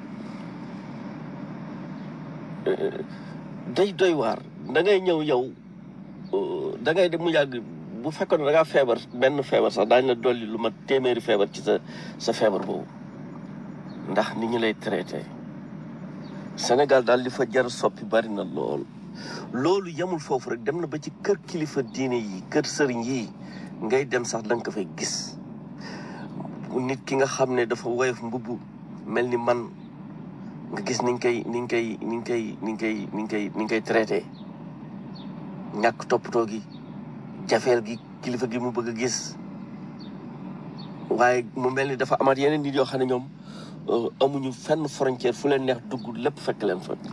euh, day doy waar da ngay ñëw yow euh, da ngay dem mu yàgg bu fekkoon ne da ngaa feebar benn feebar sax daañu la dolli lu ma téeméeri feebar ci sa sa feebar boobu ndax ni ñu lay traité Sénégal daal li fa jar soppi bari na lool loolu yemul foofu rek dem na ba ci kër kilifa diine yi kër sëriñ yi ngay dem sax da nga ko fay gis nit ki nga xam ne dafa woyof mbubb mel ni man nga gis ni nga koy ni nga koy ni nga koy ni nga koy ni nga koy ni nga koy traité ñàkk toppatoo gi jafeel gi kilifa gi mu bëgg a gis waaye mu mel ni dafa amaat yeneen nit yoo xam ne ñoom euh, amuñu fenn frontière fu leen neex dugg lépp fekk leen fa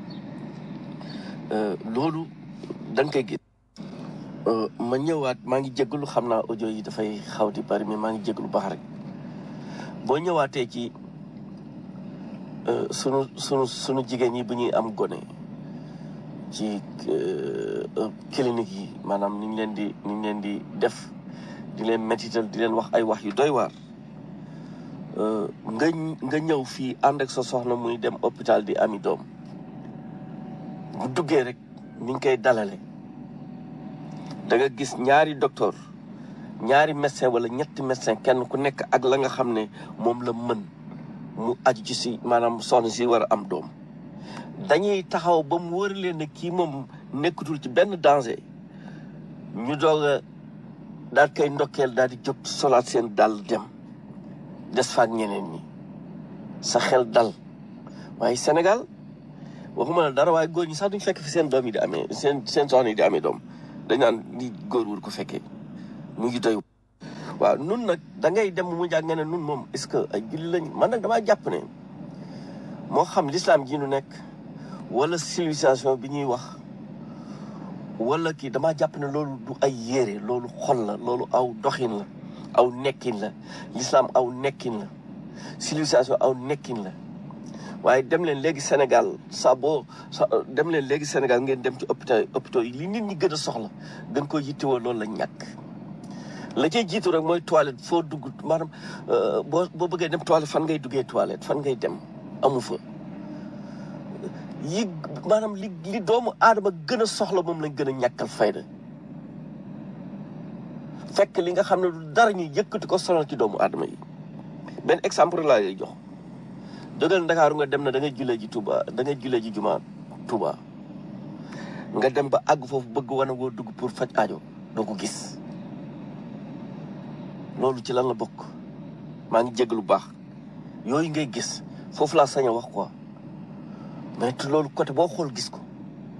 Euh, loolu da nga koy gis Euh, ma ñëwaat maa ngi jégalu xam naa audio yi dafay xaw di bari mais maa ngi jégalu baax rek boo ñëwaatee ci euh, sunu sunu sunu jigéen ñi bu ñuy am gone ci euh, euh, clinique yi maanaam ni ñu leen di ni ñu leen di def di leen métital di leen wax ay wax yu doy waar Euh, nga nga ñëw fii ànd ak sa soxna muy dem hôpital di ami doom bu duggee rek ni ñu koy dalale da nga gis ñaari docteur ñaari médecin wala ñetti médecin kenn ku nekk ak la nga xam ne moom la mën mu aju ci si maanaam soxna si war a am doom dañuy taxaw ba mu wër leen ne kii moom nekkatul ci benn danger ñu doog a daal koy ndokkeel daal di jóg solaat seen dàll dem des faak ñeneen ñi sa xel dal waaye Sénégal waxuma la dara waaye góor ñi sax duñ fekk fi seen doom yi di amee seen seen soxna yi di amee doom dañ naan li góor wur ko fekkee mu ngi doy waaw nun nag da ngay dem mu jàng nga ne nun moom est-ce que ay julli lañ man nag damaa jàpp ne moo xam l'islam ji nu nekk wala civilisation bi ñuy wax wala kii damaa jàpp ne loolu du ay yére loolu xol la loolu aw doxin la aw nekkin la l'islam aw nekkin la civilisation aw nekkin la waaye dem leen léegi Sénégal sa boo sa dem leen léegi Sénégal ngeen dem ci hôpital hôpitaux yi li nit ñi gën a soxla gën ko yittewoo loolu la ñàkk la cay jiitu rek mooy toilette foo dugg maanaam euh, boo boo bëggee dem toilette fan ngay duggee toilette fan ngay dem amu fa yi maanaam li li doomu aadama gën a soxla moom lañ gën a ñàkkal fayda fekk li nga xam ne du dara ñu yëkkati ko sonal ci doomu aadama yi benn exemple laa lay jox jógal Ndakaaru nga dem na da ngay julee ji Touba da ngay julee ji juma Touba nga dem ba àgg foofu bëgg wane woo dugg pour faj aajo doo ko gis loolu ci lan la bokk maa ngi jégg lu baax yooyu ngay gis foofu laa sañ a wax quoi mais te loolu côté boo xool gis ko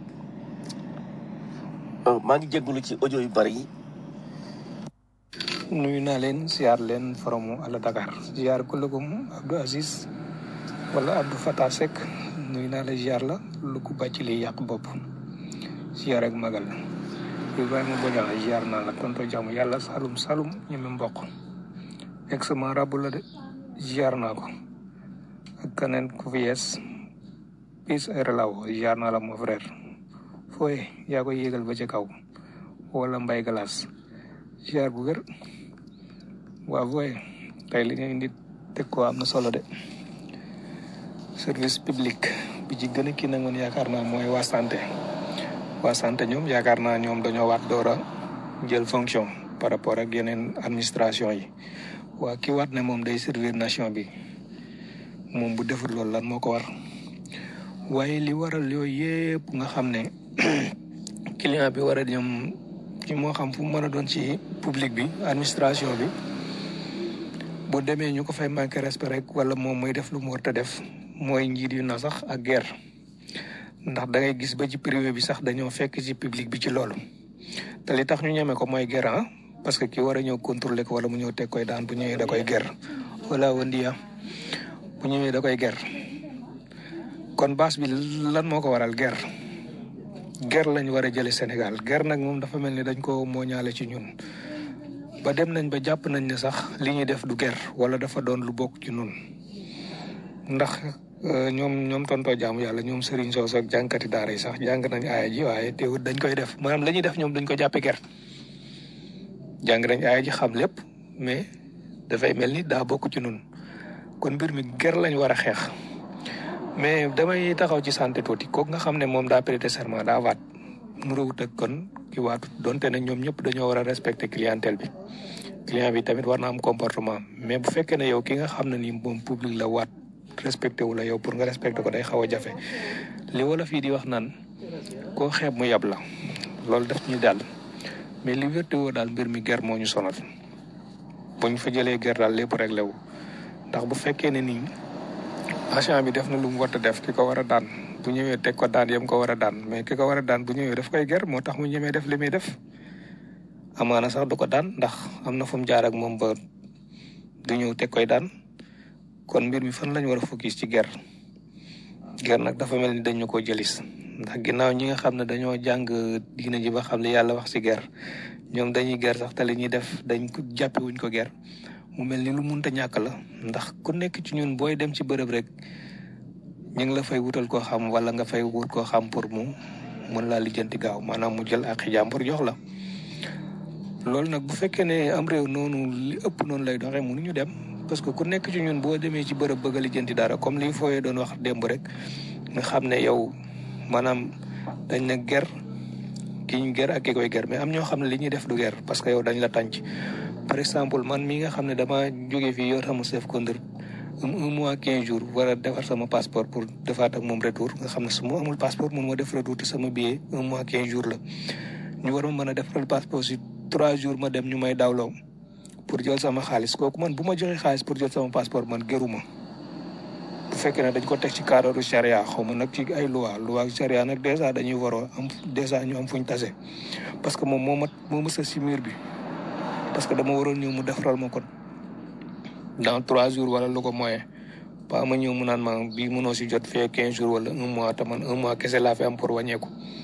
Euh, maa ngi jégalu ci audio yu bari yi nuyu naa leen siyaar leen foromu àlla Dakar siyaar kullugum Abdou Aziz wala Abdou Fatah Seck nuyu naa la siyaar la lu ko bàcc li yàq bopp siyaar ak magal Ibrahima Bodian siyaar naa la tonto jàmm yàlla salum salum ñeme mboq exement rabu la de siyaar naa ko ak keneen ku fi yees pis ay relaw siyaar naa la mon frère fooye yaa koy yéegal ba ca kaw wala mbay galas siyaar bu wér waaw fooye tey li nga indi teg ko am na solo de service public bi ci gën a kii nag man yaakaar naa mooy waa santé waa santé ñoom yaakaar naa ñoom dañoo waat door a jël fonction par rapport ak yeneen administration yi waa ki waat ne moom day servir nation bi moom bu deful loolu lan moo ko war waaye li waral yooyu yëpp nga xam ne client bi war a ñoom ci moo xam fu mu mën a doon ci public bi administration bi bu demee ñu ko fay manqué respect rek wala moom mooy def lu mu war a def mooy njiit yu na sax ak guerre ndax da ngay gis ba ci privé bi sax dañoo fekk ci public bi ci loolu te li tax ñu ñeme ko mooy guerre ah parce que ki war a ñëw contrôler ko wala mu ñëw teg koy daan bu ñëwee da koy guerre wala wandiya bu ñëwee da koy guerre kon base bi lan moo ko waral guerre guerre lañ war a jële Sénégal guerre nag moom dafa mel ni dañ ko mooñaale ci ñun ba dem nañ ba jàpp nañ ne sax li ñuy def du guerre wala dafa doon lu bokk ci ñun ndax euh, ñoom ñoom tontoo jaamu yàlla ñoom Serigne Sow ak jànkati daara yi sax jàng nañ aaya ji waaye teewut dañ koy def maanaam la ñuy def ñoom dañ ko jàppe guerre jàng nañ aaya ji xam lépp mais dafay mel ni daa bokk ci ñun kon mbir mi guerre lañ war a xeex mais damay taxaw ci santé tuuti kooku nga xam ne moom daa prêter serment daa waat mu rawut ak kon ki waatut donte ne ñoom ñëpp dañoo war a respecter clientèle bi client bi tamit war na am comportement mais bu fekkee ne yow ki nga xam ne ni moom public la waat respecté wu la yow pour nga respecté ko day xaw a jafe li wala fii di wax naan koo xeeb mu yab la loolu daf ñu daal mais li wérte woo daal mbir mi ger moo ñu sonal buñ fa jëlee ger daal lépp réglé wu ndax bu fekkee ne nii agent bi def na lu mu war a def ki ko war a daan bu ñëwee teg ko daan yam ko war a daan mais ki ko war a daan bu ñëwee daf koy ger moo tax mu ñemee def li muy def amaana sax du ko daan ndax am na fu mu jaar ak moom ba du ñëw teg koy daan kon mbir mi fan lañ war a focus ci ger ger nag dafa mel ni dañu ko jëlis ndax ginnaaw ñi nga xam ne dañoo jàng diina ji ba xam li yàlla wax ci ger ñoom dañuy ger sax te li ñuy def dañ ko jàppe wuñ ko ger mu mel ni lu munta ñàkk la ndax ku nekk ci ñun booy dem ci bërëb rek ñu ngi la fay wutal koo xam wala nga fay wut koo xam pour mu mën laa lijjanti gaaw maanaam mu jël ak jàmbur jox la loolu nag bu fekkee ne am réew noonu li ëpp noonu lay doxee mënuñu dem parce que ku nekk ci ñun boo demee ci bërëb bëgg a lijjanti dara comme li fooyee doon wax démb rek nga xam ne yow maanaam dañ na ger ki ñu ger ak ki koy ger mais am ñoo xam ne li ñuy def du ger parce que yow dañ la tànc par exemple man mi nga xam ne dama jóge fii yor sama chef conduite un mois quinze jours war a defar sama passeport pour defaat ak moom retour nga xam ne su ma amul passeport mun ma def retour te sama billet un mois quinze jours la ñu war ma mën a defaral passeport si trois jours ma dem ñu may dawloo pour jël sama xaalis kooku man bu ma joxee xaalis pour jël sama passeport man gëruma bu fekkee ne dañ ko teg ci cadre charia xaw ma nag ci ay loi loi ak charia nag dèjà dañuy waroo am dèjà ñu am fuñ tase parce que moom moo ma moo ma sës si mur bi parce que dama waroon ñëw mu defaral ma ko dans trois jours wala lu ko moyen pas ma ñëw mu naan ma bii mënoo si jot fee quinze jours wala un mois te man un mois kese laa fi am pour wàññeeku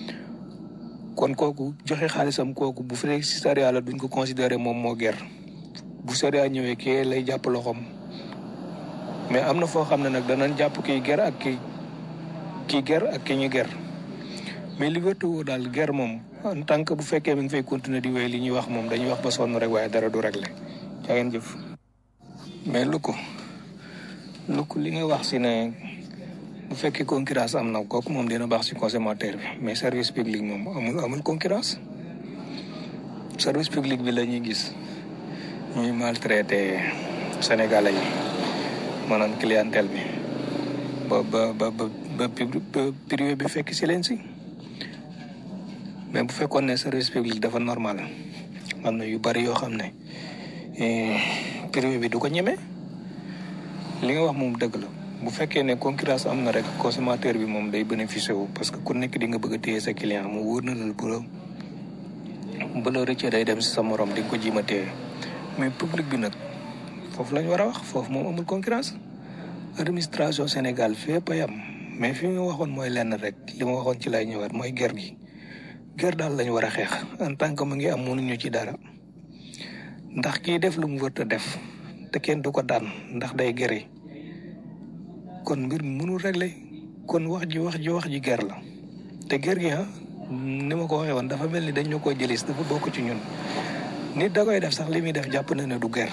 kon kooku joxe xaalisam kooku bu fekkee si charia la duñ ko considérer moom moo ger bu charia ñëwee kii lay jàpp loxoom mais am na foo xam ne nag danañ jàpp kii ger ak kii kii ger ak ki ñu ger mais li wér te wóor daal ger moom en tant que bu fekkee mi ngi fay continuer di wéy li ñuy wax moom dañuy wax ba sonn rek waaye dara du réglé jaa ngeen jëf mais lu ko lu ko li nga wax si ne bu fekkee concurrence am na kooku moom dina baax si consommateur bi mais service public moom amul amul concurrence service public bi la ñuy gis ñuy maltraité sénégalais yi maanaam clientèle bi ba ba ba ba ba privé bi fekk si leen si mais bu fekkoon ne service public dafa normal am na yu bari yoo xam ne privé bi du ko ñeme li nga wax moom dëgg la bu fekkee ne concurrence am na rek consommateur bi moom day bénéficié wu parce que ku nekk di nga bëgg a téye sa client mu wóor na la bu la bu la rëccee day dem si sa morom di nga ko jiima téye mais public bi nag foofu lañ war a wax foofu moom amul concurrence administration Sénégal fépp a yam mais fi nga waxoon mooy lenn rek li ma waxoon ci lay ñëwaat mooy ger gi ger daal lañ war a xeex en tant que mu ngi am mënuñu ci dara ndax kii def lu mu wër a def te kenn du ko daan ndax day gere kon mbir mi mënul régler kon wax ji wax ji wax ji ger la te ger gi ah ni ma ko waxee woon dafa mel ni dañ ñu ko jëlis dafa bokk ci ñun nit da koy def sax li muy def jàpp na ne du ger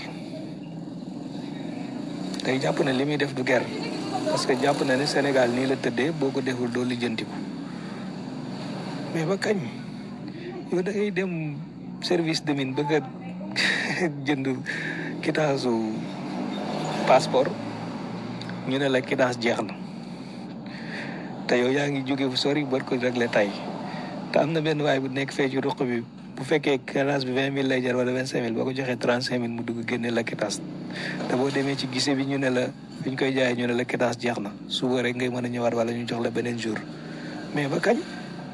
tey jàpp na li muy def du ger parce que jàpp na ne Sénégal nii la tëddee boo ko deful doo lijjanti ko mais ba kañ yow da ngay dem service de mine bëgg a jënd quittance su passeport ñu ne la quittance jeex na te yow yaa ngi jóge fu sori war ko réglé tay te am na benn waay bu nekk fee ci ruq bi bu fekkee quittance bi vingt mille lay jar wala vingt cinq mille boo ko joxee trente cinq mille mu dugg génne la quittance te boo demee ci gise bi ñu ne la fi ñu koy jaayee ñu ne la quittance jeex na suba rek ngay mën a ñëwaat wala ñu jox la beneen jour mais ba kañ.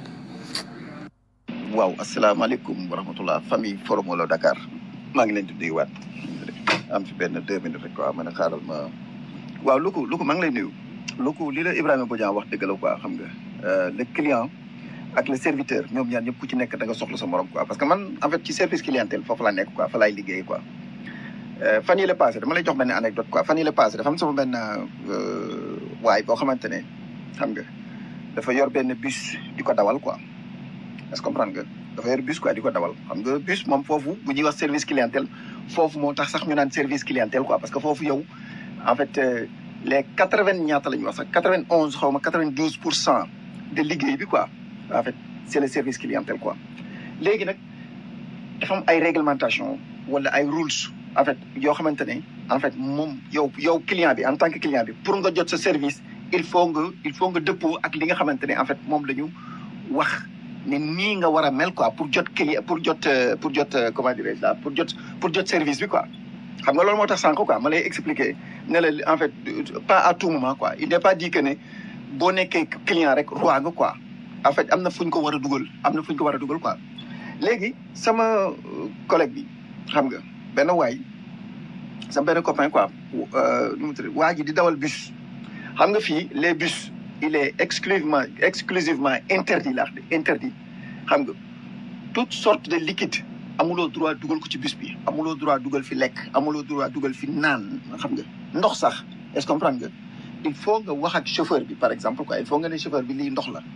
waaw asalaamaaleykum wa rahmatullah famille forum Walo Dakar maa ngi leen di nuyuwaat am fi benn deux minutes rek quoi man a xaaral ma waaw lu ko lu ko maa ngi lay nuyu lu ko li la Ibrahima Bodian wax dëgg la quoi xam nga le client ak le serviteur ñoom ñaar ñëpp ku ci nekk da nga soxla sa morom quoi parce que man en fait ci service clientèle foofu laa nekk quoi fa laay liggéey quoi fan yi la passé dama lay jox benn anecdote quoi fan yi la passé dafa am sama benn waay boo xamante ne xam nga dafa yor benn bus di ko dawal quoi est-ce que comprendre nga dafa yor bus quoi di ko dawal xam nga bus moom foofu bu ñuy wax service clientèle foofu moo tax sax ñu naan service clientèle quoi parce que foofu yow en fait les quatre vingt ñaata la ñuy wax sax quatre vingt onze xaw ma quatre vingt douze pour cent de liggéey bi quoi en fait c'est le service clientèle quoi léegi nag dafa am ay réglementation wala ay rules en fait yoo xamante ne en fait moom yow yow client bi en tant que client bi pour nga jot sa service il faut nga il faut nga dëppoo ak li nga xamante ne en fait moom la ñu wax ne nii nga war a mel quoi pour jot client pour jot pour jot comment dirais-je là pour jot pour jot service bi quoi xam nga loolu moo tax sànq quoi ma lay expliquer ne la en fait pas à tout moment quoi il n'est pas dit que ne boo nekkee client rek roi nga quoi en fait am na fu ñu ko war a dugal am na fu ñu ko war a dugal quoi léegi sama collègue bi xam nga benn waay sama benn copain quoi nu mu tudd waa ji di dawal bus xam nga fii les bus il est exclusivement exclusivement interdit laa de interdit xam nga toute sorte de liquide amuloo droit dugal ko ci bus bi amuloo droit dugal fi lekk amuloo droit dugal fi naan xam nga ndox sax est-ce que comprendre nga il faut nga wax ak chauffeur bi par exemple quoi il faut nga ne chauffeur bi lii ndox la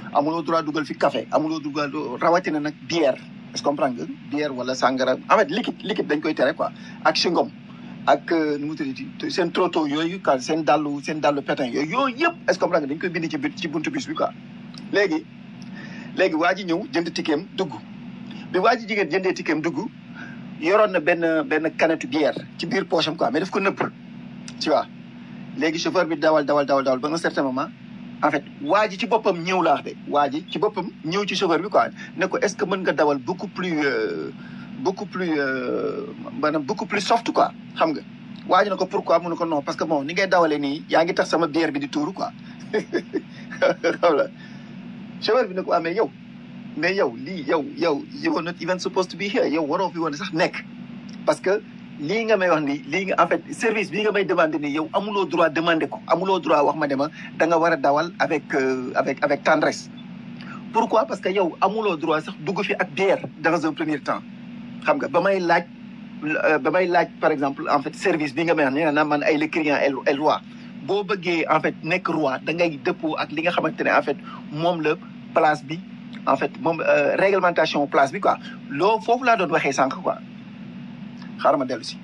amuloo droit dugal fi café amuloo dugal rawatina nag bière est-ce que comprendre nga bière wala sangara en fait liquide liquide dañ koy tere quoi ak chewing-gum ak euh, nu mu tuddati seen trotto yooyu quoi seen dàllu seen dàllu pétin yooyu yooyu yëpp est-ce que comprendre nga dañ koy bind ci bit ci buntu bis bi quoi léegi léegi waa ji ñëw jënd tikeem dugg bi waa ji jigéen jëndee tikeem dugg yoroon na benn benn canette bière ci biir poche am quoi mais daf ko nëpp tu vois léegi chauffeur bi dawal dawal dawal dawal ba un certain moment en fait waa ji ci boppam ñëw laa wax de waa ji ci boppam ñëw ci chauffeur bi quoi ne ko est-ce que mën nga dawal beaucoup plus euh, beaucoup plus euh, maanaam beaucoup plus soft quoi xam nga waa ji ne ko pourquoi mu ne ko non parce que bon ni ngay dawalee nii yaa ngi tax sama bière bi di tuuru quoi xam la chauffeur bi ne ko amee yow mais yow lii yow yow you were not even supposed to be here yow waroo fi woon sax nekk parce que lii nga may wax nii lii nga en fait service bii nga may demandé nii yow amuloo droit demandé ko amuloo droit wax ma dema da nga war a dawal avec euh, avec avec tendresse pourquoi parce que yow amuloo droit sax dugg fi ak bière dans un premier temps xam nga ba may laaj euh, ba may laaj par exemple en fait service bi nga may wax nee na man ay le client est est roi boo bëggee en fait nekk roi da ngay dëppoo ak li nga xamante ne en fait moom la place bi en fait moom euh, réglementation place bi quoi loo foofu laa doon waxee sànq quoi xaaral ma dellu si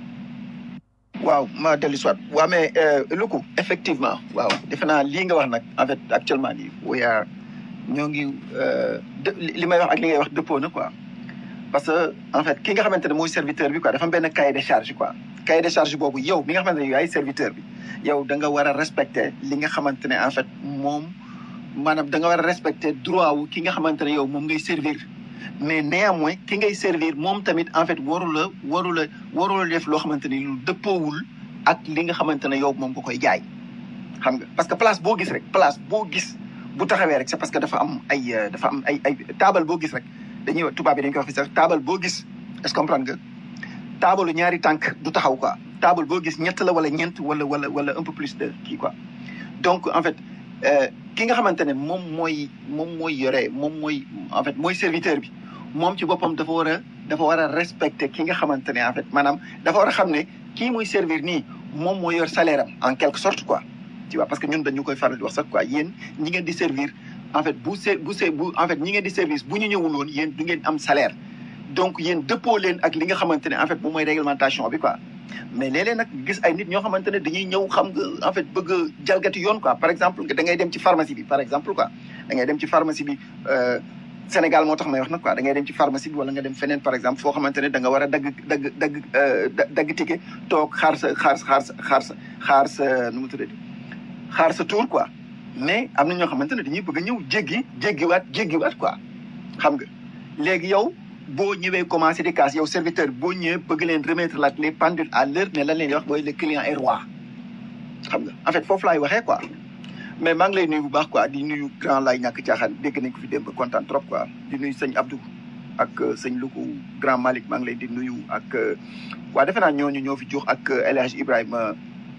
waaw ma dellu si waat waaw mais lu ko effectivement waaw defe naa lii nga wax nag en fait actuellement nii we are ñoo ngi euh, dë- li li may wax ak li ngay wax dëppoo na quoi parce que en fait ki nga xamante ne mooy serviteur bi quoi dafa am benn cahier de charge quoi cahier de charge boobu yow mi nga xamante ne yow yaay serviteur bi yow da nga war a respecter li nga xamante ne en fait moom maanaam da nga war a respecter droit wu ki nga xamante ne yow moom ngay servir mais néanmoins ki ngay servir moom tamit en fait waru la waru la waru la def loo xamante ni lu dëppoowul ak li nga xamante ne yow moom nga koy jaay xam nga parce que place boo gis rek place boo gis bu taxawee rek c'est parce que dafa am ay euh, dafa am ay ay taabal boo gis rek dañuy wax tubaab bi dañ koy wax fi sax taabal boo gis est-ce que comprendre nga taabalu ñaari tànk du taxaw quoi taabal boo gis ñett la wala ñeent wala wala wala un peu plus de kii quoi donc en fait euh, ki nga xamante ne moom mooy moom mooy yore moom mooy en fait mooy serviteur bi moom ci boppam dafa war a dafa war a respecter ki nga xamante ne en fait maanaam dafa war a xam ne kii muy servir nii moom mooy yor salaire am en quelque sorte quoi tu vois parce que ñun dañu koy faral di wax sax quoi yéen ñi ngeen di servir en fait bu se bu se bu en fait ñi ngeen di service bu ñu ñëwul woon yéen du ngeen am salaire donc yéen dëppoo leen ak li nga xamante ne en fait moom mooy réglementation bi quoi mais léeg-léeg nag gis ay nit ñoo xamante ne dañuy ñëw xam nga en fait bëgg a jalgati yoon quoi par exemple da ngay dem ci pharmacie bi par exemple quoi da ngay dem ci pharmacie bi euh, Sénégal moo tax may wax nag quoi da ngay dem ci pharmacie bi wala nga dem feneen par exemple foo xamante ne da nga war a dagg dagg dagg euh, da- dagg ticket toog xaar sa xaar sa xaar sa xaar sa xaar sa nu mu tuddati xaar sa tour quoi mais am na ñoo xamante ne dañuy bëgg a ñëw jéggi jéggiwaat jéggiwaat quoi xam nga léegi yow boo ñëwee commencé di casse yow serviteur boo ñëwee bëgg leen remettre la les pendules à l'heure ne lan leen di wax mooy le client est roi xam nga en fait foofu laay waxee quoi mais maa ngi lay nuyu bu baax quoi di nuyu grand lay ñàkk caaxaan dégg nañ ko fi démb kontaan trop quoi di nuyu sëñ Abdou ak euh, sëñ Luku grand Malick maa ngi lay di nuyu ak euh, waa defe naa ñooñu ñoo fi jox ak euh, El Hadj Ibrahima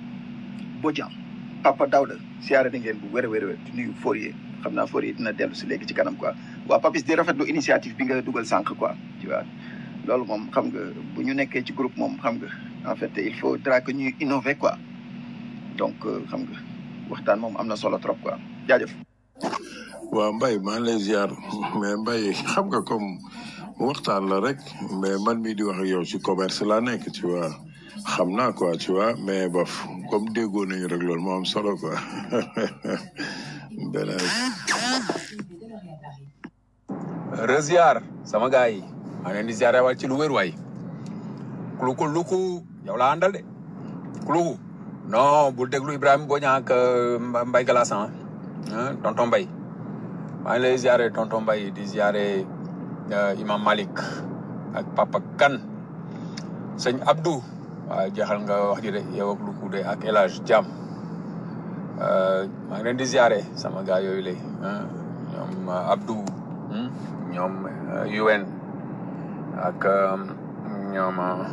Bodian Papa Daouda siyaare na ngeen bu wér a wér a wér di nuyu Fourier xam naa Fourier dina dellu si léegi ci kanam quoi waa Papis di rafetlu initiative bi nga dugal sànq quoi tu vois loolu moom xam nga bu ñu nekkee ci groupe moom xam nga en fait il faudra que ñuy innover quoi donc euh, xam nga waxtaan moom am na solo trop quoi jaajëf. waaw Mbaye maa ngi lay ziar mais Mbaye xam nga comme waxtaan la rek mais man mii di wax ak yow ci commerce laa nekk tu vois xam naa quoi tu vois mais bof comme déggoo nañu rek loolu moo am solo quoi beneen reziar sama gars yi maa ngi leen di ziare wal ci lu wér waay kuluku luku yow laa àndal de kuluku non bul déglu Ibrahima Boña ak euh, Mba- Mbaye Galassan ah tonton Mbaye maa ngi lay ziare tonton Mbaye di ziare euh, Imam Malik ak Papa Kan sëñ Abdou waaw jeexal nga wax ji de yow ak luku de ak El Hadj Jam Euh, maa ngi leen di ziare sama gars yooyu lay ah ñoom euh, Abdou hmm, ñoom euh, UN ak euh, ñoom euh,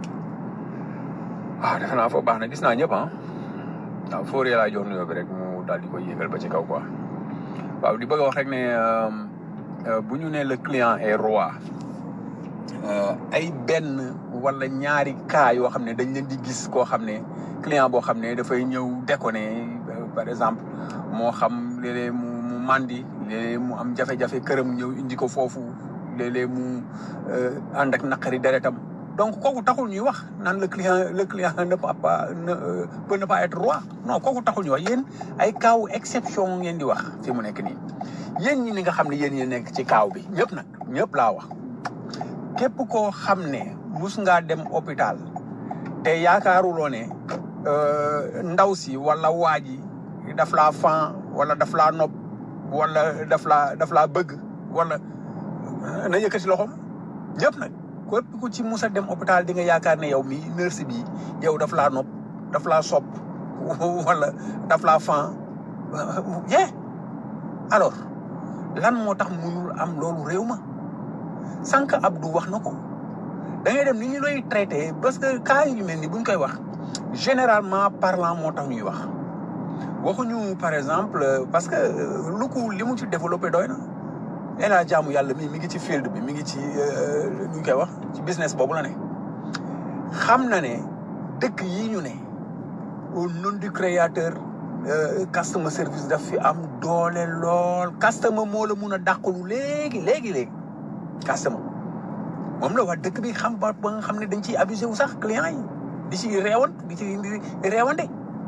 ah defe naa foofu baax na gis naa ñëpp ah waaw Fourier laa jox nuyoo bi rek mu daal di koy yéegal ba ci kaw quoi waaw di bëgg a wax rek ne euh, euh, bu ñu nee le client est roi euh, ay benn wala ñaari cas yoo xam ne dañ leen di gis koo xam ne client boo xam ne dafay ñëw déconné euh, par exemple moo xam léeg-léeg mu mu mandi léeg-léeg mu am jafe-jafe këram ñëw indi ko foofu léeg-léeg mu euh, ànd ak naqari deretam donc kooku taxul ñuy wax naan le client le client ne peut pas ne euh, peut ne pas être roi non kooku taxul ñuy wax yéen ay kaaw exception ngeen di wax fi mu nekk nii yéen ñi ni nga xam ne yéen yéen nekk ci kaaw bi ñëpp nag ñëpp laa wax képp koo xam ne mus ngaa dem hôpital te yaakaaruloo ne euh, ndaw si wala waa ji daf laa fan wala daf laa nopp wala daf laa daf laa bëgg wala na yëkkati loxoom ñëpp nag képp ku ci mus a dem hôpital di nga yaakaar ne yow mi nurse bi yow daf laa nopp daf laa sopp wala daf laa fan ye alors lan moo tax mënul am loolu réew ma sànq Abdou wax na ko da ngay dem ni ñu lay traité parce que cas yu mel ni buñ koy wax généralement parlant moo tax ñuy wax waxuñu par exemple parce que lu ko li mu ci développé doy na nee naa jaamu yàlla mi mi ngi ci field bi mi ngi ci nu ñu koy wax ci business boobu la ne xam na ne dëkk yi ñu ne au nom du créateur euh, customer service daf fi am doole lool customer moo la mun a dàqalu léegi léegi léegi customer moom la waa dëkk bi xam ba ba nga xam ne dañ ciy abusé wu sax client yi di ci reewan di ci reewande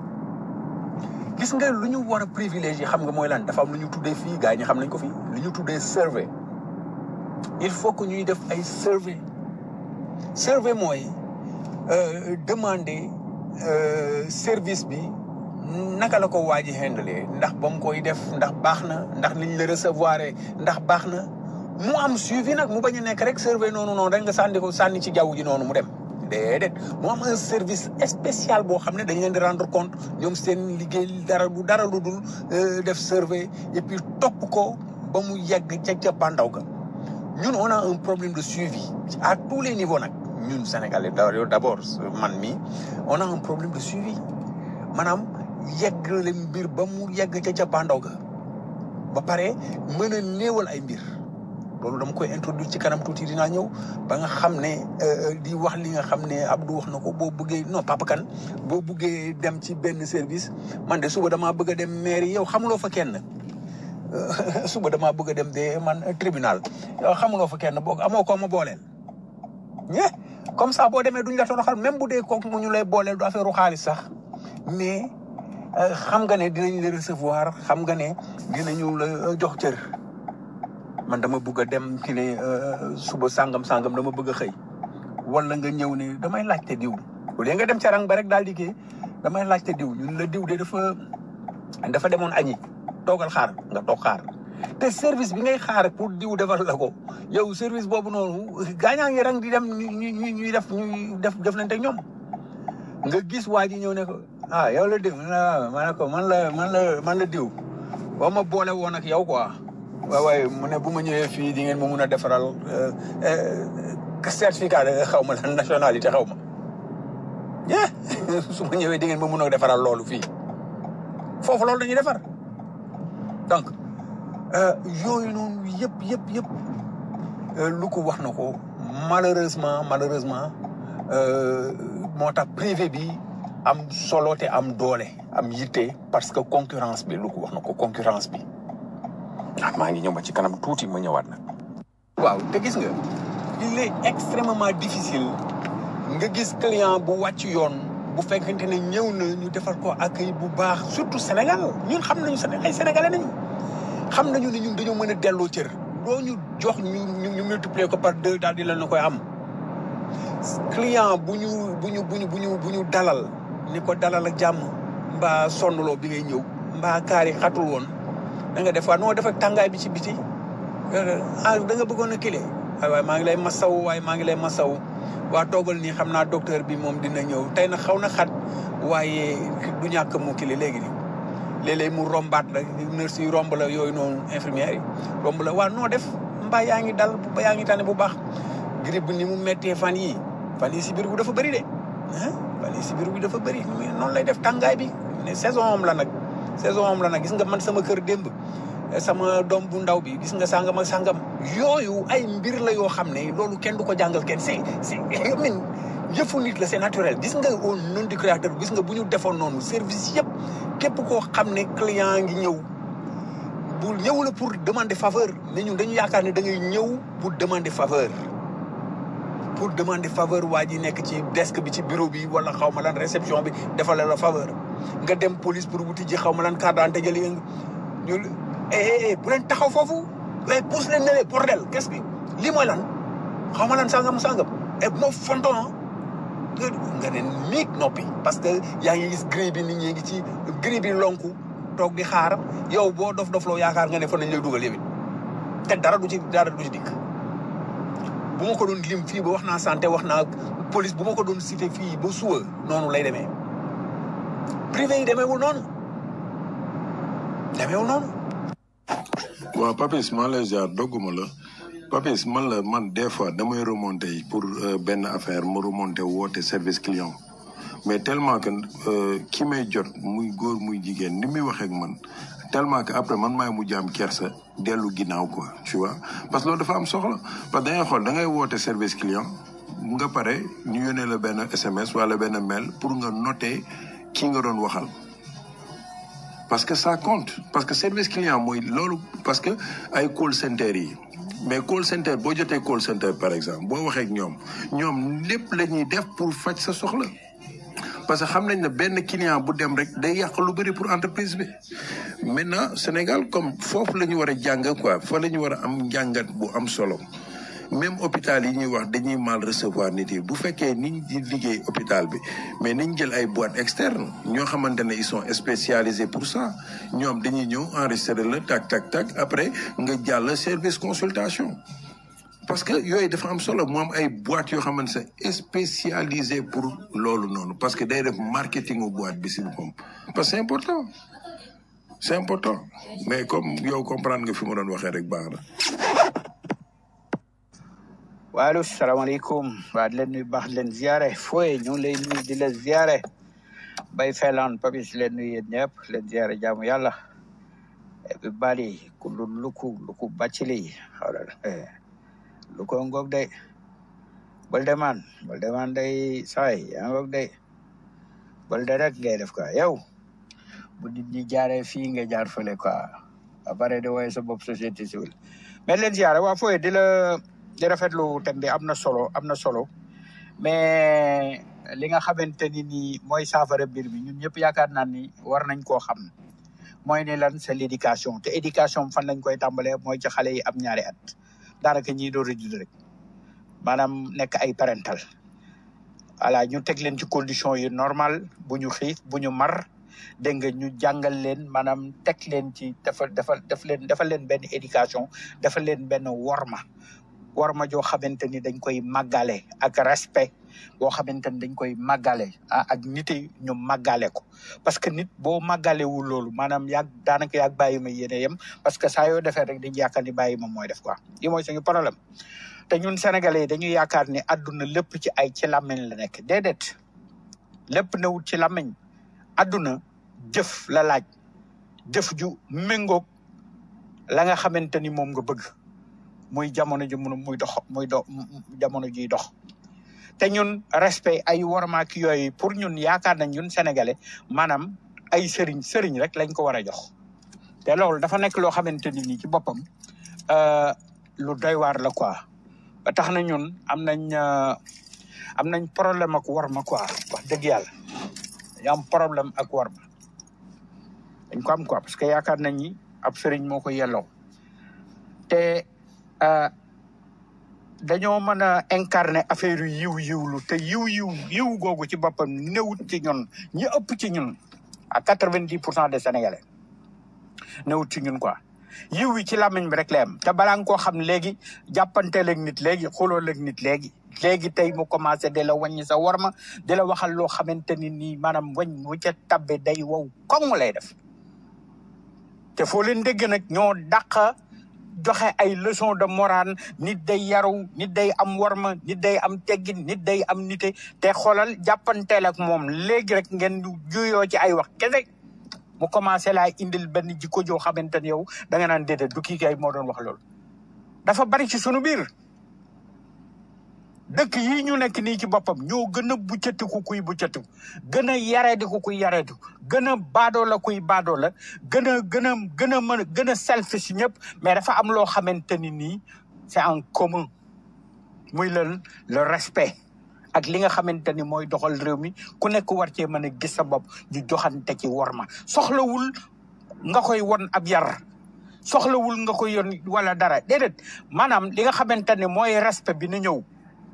gis nga lu ñu war a privilégié xam nga mooy lan dafa am lu ñu tuddee fii gars yi ñu xam nañ ko fii lu ñu tuddee survey il faut que ñuy def ay survey survey mooy euh, demander euh, service bi naka la ko waa ji handle ndax ba mu koy def ndax baax na ndax liñ la recevoir ndax baax na mu am suivi nag mu bañ a nekk rek survey noonu noonu rek nga sànni ko sànni ci jaww ji noonu mu dem déedéet mu am un service spécial boo xam ne dañ leen di rendre compte ñoom seen liggéey dara du dara lu dul def survey et puis topp ko ba mu yegg ca ca bandaw ga ñun on a un problème de suivi à tous les niveaux nag ñun Sénégalais d'abord man mi on a un problème de suivi maanaam yegg le mbir ba mu yegg ca ca bandaw ga ba pare mën a néewal ay mbir loolu dama koy introduire ci kanam tuuti dinaa ñëw ba nga xam ne di wax li nga xam ne Abdou wax na ko boo bëggee non Papa Kane boo bëggee dem ci benn service man de suba damaa bëgg a dem mairie yow xamuloo fa kenn suba damaa bëgg a dem de man tribunal yow xamuloo fa kenn boo amoo ko ma booleel. ñe comme ça boo demee duñ la toroxal même bu dee kooku mu ñu lay booleel du affaire u xaalis sax mais xam nga ne dinañ la recevoir xam nga ne dinañu la jox cër. man dama bëgg a dem ki ne suba sangam sangam dama bëgg a xëy wala nga ñëw ne damay laajte diw au lieu nga dem ca rang ba rek daal di kii damay laajte diw ñun la diw de dafa dafa demoon añi toogal xaar nga toog xaar te service bi ngay xaar pour diw defal la ko yow service boobu noonu gaañaa ngi rang di dem ñuy ñuy def ñuy def deflante ñoom nga gis waa ji ñëw ne ko ah yow la diw ma ne ko man la man la man la diw boo ma boole woon ak yow quoi waaw waaye mu ne bu ma ñëwee fii di ngeen ma mun a defaral certificat de xaw ma la nationalité xaw ma yeah su ma ñëwee di ngeen ma mun a defaral loolu fii foofu loolu dañuy defar donc yooyu noonu yëpp yëpp yëpp lu ko wax na ko malheureusement malheureusement moo tax privé bi am solo te am doole am yitte parce que concurrence bi lu ko wax na ko concurrence bi ah maa ngi ñëw ba ci kanam tuuti ma ñëwaat nag. waaw te gis nga il est extrêmement difficile nga gis client bu wàcc yoon bu fekkente ne ñëw na ñu defal ko accueil bu baax surtout Sénégal ñun xam nañu Sénégal ay sénégalais nañu. xam nañu ne ñun dañoo mën a delloo cër doo ñu jox ñu ñu multiplier ko par deux daal di leen na koy am client bu ñu bu ñu bu ñu bu ñu bu ñu dalal ni ko dalal ak jàmm mbaa sonnloo bi ngay ñëw mbaa kaari xatul woon. da nga def waa non def ak tàngaay bi ci biti ah da nga bëggoon a kile waaye maa ngi lay masaw waaye maa ngi lay masaw waa toogal nii xam naa docteur bi moom dina ñëw tey na xaw na xat waaye du ñàkk mu kile léegi nii léeg-léeg mu rombaat la nurse yi romb la yooyu noonu infirmière yi romb la waa noo def mbaa yaa ngi dal ba yaa ngi tane bu baax grippe bi ni mu méttee fan yii fan yii si biir bu dafa bëri de ah fan yii si biir bi dafa bëri noonu lay def tàngaay bi ne saison am la nag saison am la nag gis nga man sama kër démb sama doom bu ndaw bi gis nga sàngam ak sàngam yooyu ay mbir la yoo xam ne loolu kenn du ko jàngal kenn c'est c'est min yëfu nit la c'est naturel gis nga au nom du créateur gis nga bu ñu defoon noonu service yëpp képp koo xam ne client ngi ñëw bu ñëw la pour demander faveur mais ñun dañu yaakaar ne da ngay ñëw pour demander faveur pour demander faveur waa ji nekk ci desk bi ci bureau bi wala xaw ma lan réception bi defal la faveur nga dem police pour wuti ji xaw ma lan carte d'identité jëli ñu eh eh bu leen taxaw foofu mais pousse leen ne leen bordel qu'est-ce que lii mooy lan xaw ma lan sangam sangam et bu ma fonton nga ne miig noppi parce que yaa ngi gis grille bi nit ñi ngi ci grille bi lonku toog di xaar yow boo dof dof loo yaakaar nga ne fa nañ lay dugal yow it te dara du ci dara du ci dikk bu ma ko doon lim fii ba wax naa santé wax naa police bu ma ko doon cité fii ba suba noonu lay demee privé yi demeewul noonu demeewul noonu waaw Papis maa lay ziar dogguma la Papis man la man des fois damay remonter pour euh, benn affaire ma remonter woote service client mais tellement que euh, ki may jot muy góor muy jigéen ni muy waxee ak man tellement que après man maay mujj am kersa dellu ginnaaw quoi tu vois parce que loolu dafa am soxla parce que da ngay xool da ngay woote service client nga pare ñu yónnee la benn SMS wala benn mail pour nga noter ki nga doon waxal. parce que ça compte parce que service client mooy loolu parce que ay call center yi mais call center boo jotee call center par exemple boo waxee ak ñoom ñoom lépp la ñuy def pour faj sa soxla parce que xam nañ ne benn client bu dem rek day yàq lu bëri pour entreprise bi maintenant Sénégal comme foofu la ñu war a jàng quoi fa la ñu war a am njàngat bu am solo même hôpital yi ñuy wax dañuy mal recevoir nit yi bu fekkee niñ di liggéey hôpital bi mais niñ jël ay boîte externe ñoo xamante ne ils sont spécialisés pour ça ñoom dañuy ñëw enregistrer la tac tac tac après nga jàll service consultation parce que yooyu dafa am solo mu am ay boîte yoo xamante ne spécialisé pour loolu noonu parce que day def marketing u boîte bi si boppam parce que c'est important c'est important mais comme yow comprendre nga fi ma doon waxee rek baax na waaleykum salaamaaleykum waa di leen nuyu baax di leen ziare fooye ñu ngi lay nuyu di la ziare bay felaan papis di leen nuyu yéen ñëpp leen ziare jaamu yàlla bi bali kullu luku luku bàccili xoolal luko ngoog day bal de man bal de man day saay yaa ngoog day bal de rek ngay def quoi yow bu nit ñi jaaree fii nga jaar fële quoi après de woye sa bopp société civile mais leen ziare waa fooye di la di rafetlu thème bi am na solo am na solo mais li nga xamante ni nii mooy saafara mbir mi ñun ñëpp yaakaar naa ni war nañ koo xam mooy ne lan c'est l'éducation te éducation fan lañ koy tàmbalee mooy ci xale yi am ñaari at daanaka ñiy door a judd rek maanaam nekk ay parental voilà ñu teg leen ci condition yu normal bu ñu xiif bu ñu mar dégg nga ñu jàngal leen maanaam teg leen ci dafa dafa daf leen dafa leen benn éducation dafa leen benn worma worma joo xamante ni dañ koy màggale ak respect boo xamante ni dañ koy màggale ah ak nit yi ñu màggale ko parce que nit boo màggalewul loolu maanaam yaag daanaka yaag bàyyi ma yéene yem parce que saa yoo defee rek dañu yaakaar ni bàyyi ma mooy def quoi li mooy suñu problème te ñun sénégalais yi dañuy yaakaar ni àdduna lépp ci ay ci làmmiñ la nekk déedéet lépp newut ci làmmiñ àdduna jëf la laaj jëf ju méngoog la nga xamante ni moom nga bëgg muy jamono ji mun muy dox muy do jamono jiy dox te ñun respect ay wormaak yooyu pour ñun yaakaar nañ ñun sénégalais maanaam ay sëriñ sëriñ rek lañ ko war a jox te loolu dafa nekk loo xamante ni nii ci boppam euh, lu doy waar la quoi ba tax na ñun am nañ euh, am nañ problème ak worma quoi wax dëgg yàlla dañu am problème ak worma dañ ko am quoi parce que yaakaar nañ ni ab sëriñ moo ko yelloo te euh, dañoo mën a incarner affaire yu yiw yiwlu te yiw yiw yiw googu ci boppam newut ci ñun ñi ëpp ci ñun à quatre vingt dix pour cent des sénégalais newut ci ñun quoi yiw yi ci làmmiñ bi rek la am te balaa nga koo xam léegi jàppanteel ak nit léegi xooloo ak nit léegi léegi tey mu commencé di la wàññi sa warma di la waxal loo xamante ni nii maanaam wañ wu ca tabbe day wow koŋ lay def te foo leen dégg nag ñoo dàq joxe ay leçon de morale nit day yaru nit day am warma nit day am teggin nit day am nite te xoolal jàppanteel ak moom léegi rek ngeen juyoo ci ay wax kese mu commencé laa indil benn jikko joo xamante ne yow da nga naan déedéet du kii kay moo doon wax loolu dafa bari ci sunu biir dëkk yi ñu nekk nii ci boppam ñoo gën a buccatiku kuy buccatiku gën a yareediku kuy yareediku gën a baadoo la kuy baadoo la gën a gën a gën a mën a gën a selfish ñëpp mais dafa am loo xamante ni nii c'est en commun muy le le respect ak li nga xamante ni mooy doxal réew mi ku nekk war cee mën a gis sa bopp ñu joxante ci worma soxlawul nga koy won ab yar soxlawul nga koy yon wala dara déedéet maanaam li nga xamante ne mooy respect bi na ñëw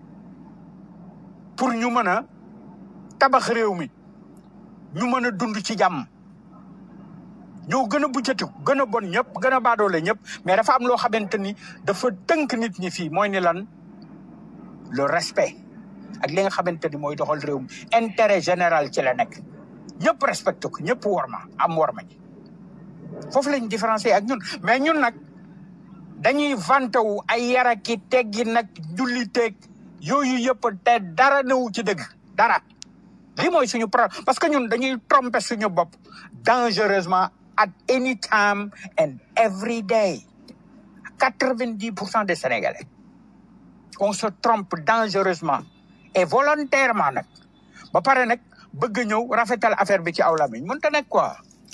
pour ñu mën a tabax réew mi ñu mën a dund ci jàmm ñoo gën a buccatiku gën a bon ñëpp gën a baadoole ñëpp mais dafa am loo xamante ni dafa tënk nit ñi fii mooy ni lan le respect ak li nga xamante ni mooy doxal réew mi intérêt général ci la nekk ñëpp respecté ko ñëpp worma am worma ji foofu lañ différencier ak ñun mais ñun nag dañuy vanté wu ay yaraki teggi nag julliteeg yooyu yëpp te dara newu ci dëgg dara lii mooy suñu problème parce que ñun dañuy tromper suñu bopp dangereusement at any time and every day quatre-vingt-dix pour cent des Sénégalais on se trompe dangereusement et volontairement nag ba pare nag bëgg ñëw rafetal affaire bi ci aw lamiñ mënta nekk quoi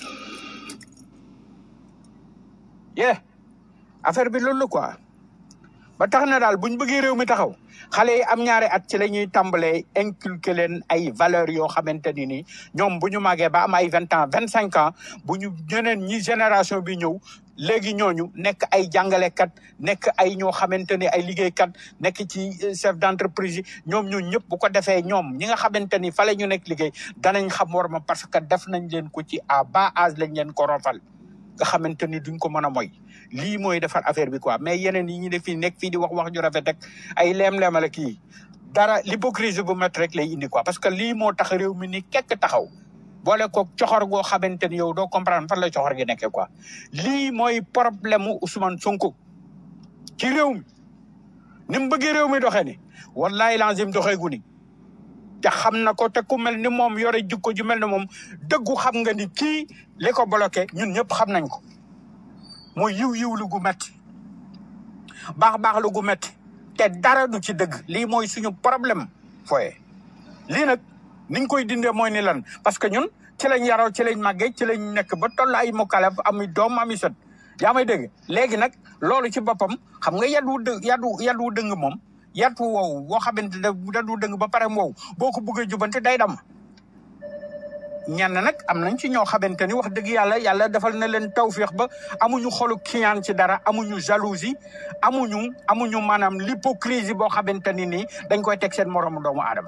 yeah affaire bi loolu la quoi ba tax na daal buñ bëggee réew mi taxaw xale yi am ñaari at ci la ñuy tàmbalee inculquer leen ay valeurs yoo xamante ni nii ñoom bu ñu màggee ba am ay vingt ans vingt cinq ans bu ñu ñeneen ñi génération bi ñëw léegi ñooñu nekk ay jàngalekat nekk ay ñoo xamante ni ay liggéeykat nekk ci chef d'entreprise yi ñoom ñooñu ñëpp bu ko defee ñoom ñi nga xamante ni fa la ñu nekk liggéey danañ xam war ma parce que def nañ leen ko ci à bas âge lañ leen ko rofal nga xamante ni duñ ko mën a moy lii mooy defar affaire bi quoi mais yeneen yi ñu def fii nekk fii di wax wax ju rafet rek ay leem-leemala kii dara l'hypocrisie bu métti rek lay indi quoi parce que lii moo tax réew mi ni kekk taxaw boole ko coxor goo xamante ni yow doo comprendre fan la coxor gi nekkee quoi lii mooy problème mu Ousmane Sonko ci réew mi ni mu bëggee réew mi doxee ni wallahi lazim doxee gu ni te xam na ko te ku mel ni moom yore jikko ju mel ni moom dëggu xam nga ni kii li ko bloqué ñun ñëpp xam nañ ko mooy yiw yiw lu gu metti baax baax lu gu metti te dara du ci dëgg lii mooy suñu problème fooye lii nag niñ koy dindee mooy ni lan parce que ñun ci lañ yaroo ci lañ màggee ci lañ nekk ba toll ay mukalaf ami doom ami sët yaa may dégg léegi nag loolu ci boppam xam nga yat wu dë yat wu yat wu dëng moom yat wu wow boo xamante ne yat wu dëng ba pare wow boo ko bëggee jubante day dam ñenn nag am nañ ci ñoo xamante ni wax dëgg yàlla yàlla defal na leen tawféex ba amuñu xolu kiyaan ci dara amuñu jalousie amuñu amuñu maanaam l'hypocrisie boo xamante ni nii dañ koy teg seen moroomu doomu aadama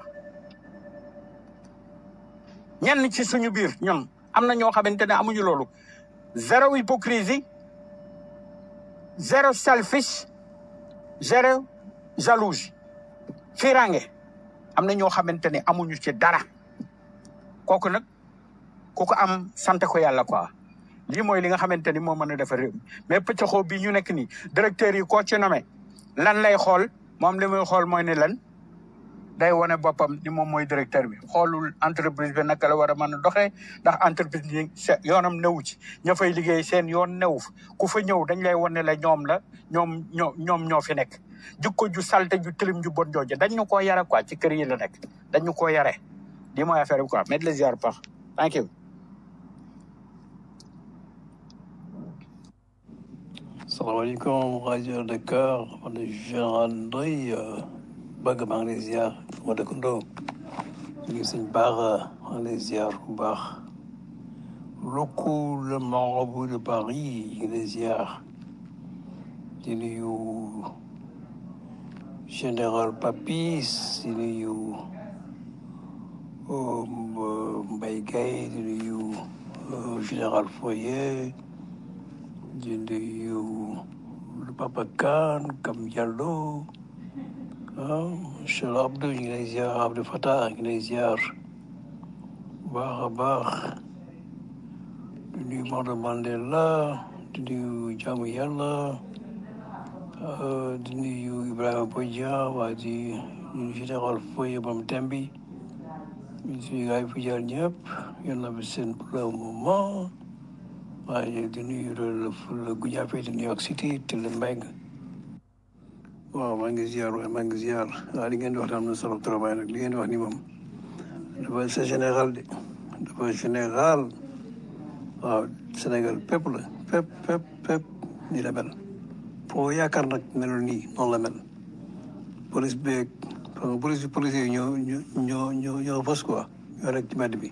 ñenn ci suñu biir ñun am na ñoo xamante ne amuñu loolu zéro hypocrisie zéro selfish zéro jalousie firange am na ñoo xamante ne amuñu ci dara kooku nag ku ko am sant ko yàlla quoi lii mooy li nga xamante ni moo mën a defar réew mi mais pëccaxoo bii ñu nekk nii directeur yi koo ci nommé lan lay xool moom li muy xool mooy ne lan day wane boppam ni moom mooy directeur bi xoolul entreprise bi naka la war a mën a doxee ndax entreprise bi se- yoonam newu ci ña fay liggéey seen yoon newu fa ku fa ñëw dañ lay wane la ñoom la ñoom ñoo ñoom ñoo fi nekk jikko ju salte ju tilim ju bon jooju dañ ñu koo yare quoi ci kër yi la nekk dañ ñu koo yare lii mooy affaire bi quoi mais les ziar pax thank you salaamaaleykum rajo Dakar man la général Ndoye bëgg maa ngi lay ziar ma dëkkandoo ñu ngi sëñ baax maa ngi lay ziar bu baax loko le marabout de Paris ñu ngi lay ziar di nuyu général Papis di nuyu euh, Mbaye Gaye di nuyu euh, général Foyer di nuyu le Papa Kane Kam Diallo ah monsieur Abdou ñu ngi lay ziar Abdou Fatah ñu ngi lay ziar bu baax a baax di nuyu Maodo Mandela di nuyu jaamu yàlla ah, di nuyu Ibrahima Bodian waa di nuyu général Foye Bam Tembi di nuyu gars yi fi jaar ñëpp yal na fi seen pour le moment waaye di nuyu le le Goudiaby de New York City te le Mbengue waaw maa ngi ziar waaye maa ngi ziar waaw li ngeen di wax am na solo trop waaye nag li ngeen di wax ni moom dafa c'est général de dafa général waaw Sénégal pépp la pépp pépp pépp nii la mel foo yaakaar nag melul nii noonu la mel police beeg parce que police police yi ñoo ñoo ñoo ñoo ñoo fës quoi ñoo rek ci mbedd bi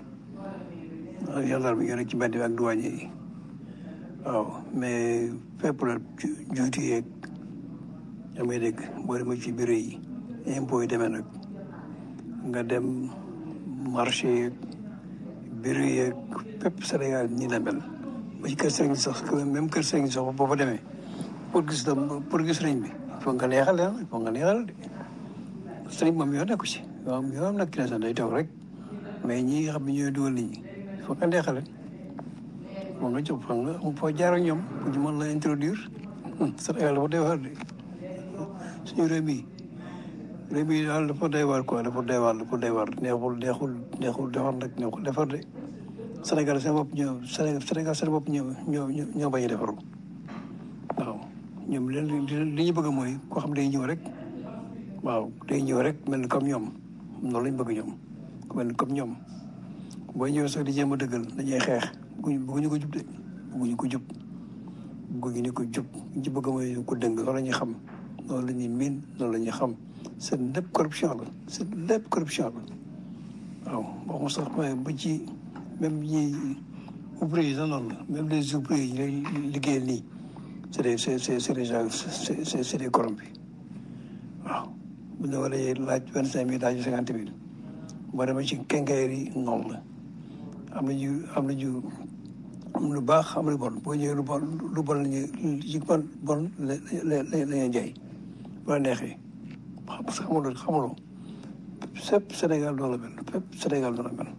ak gendarme bi ñoo rek ci mbedd bi ak douanier yi waaw mais fépp la juuti yeeg yaa may dégg boo demee ci bureau yi impôt yi demee nag nga dem marché yeeg bureau yeeg fépp Sénégal ñi la mel ba ci kër sëriñ sax même kër sëriñ sax boo fa demee pour gis dem pour gis sëriñ bi il faut nga neexal ah il faut nga neexal de sëriñ moom yoo nekku ci waaw yoo am nag ki ne sax day toog rek mais ñi nga xam ne ñooy dugal nit ñi il faut nga neexal moom nga jóg fa nga foo jaar ak ñoom pour ñu mën la introduire Sénégal dafa doy waar de suñu réew mi réew mi daal dafa doy waar quoi dafa doy waar dafa doy waar neexul neexul neexul defar nag neexul defar de Sénégal seen bopp ñoo Sénégal seen bopp ñoo ñoo ñoo bañ a defaru waaw ñoom leen li ñu bëgg mooy koo xam day ñëw rek waaw day ñëw rek mel ni comme ñoom loolu lañ bëgg ñoom ku mel ni comme ñoom booy ñëw sax di jéem a dëggal dañuy xeex bëgguñu bëgguñu ko jub de bëgguñu ko jub bëgguñu ko jub ñu ci bëgg mooy ko dëng loolu la ñuy xam loolu la ñuy miin loolu la ñuy xam seen lépp corruption la seen lépp corruption la waaw waxuma sax mais ba ci même ñi ouvrier yi sax noonu la même les ouvriers yi lay liggéeyal nii c'est des c'est c'est c'est des gens c'est c'est c'est des corrompus waaw bu ñu waree laaj vingt cinq mille laaj cinquante mille boo demee ci quincaillerie yi noonu la am nañu am nañu am lu baax am lu bon boo ñëwee lu bon lu bon la ñuy ci bon bon la la la ñuy jaay bu la neexee parce que xamuloo xamuloo fépp Sénégal noonu la mel fépp Sénégal noonu la mel.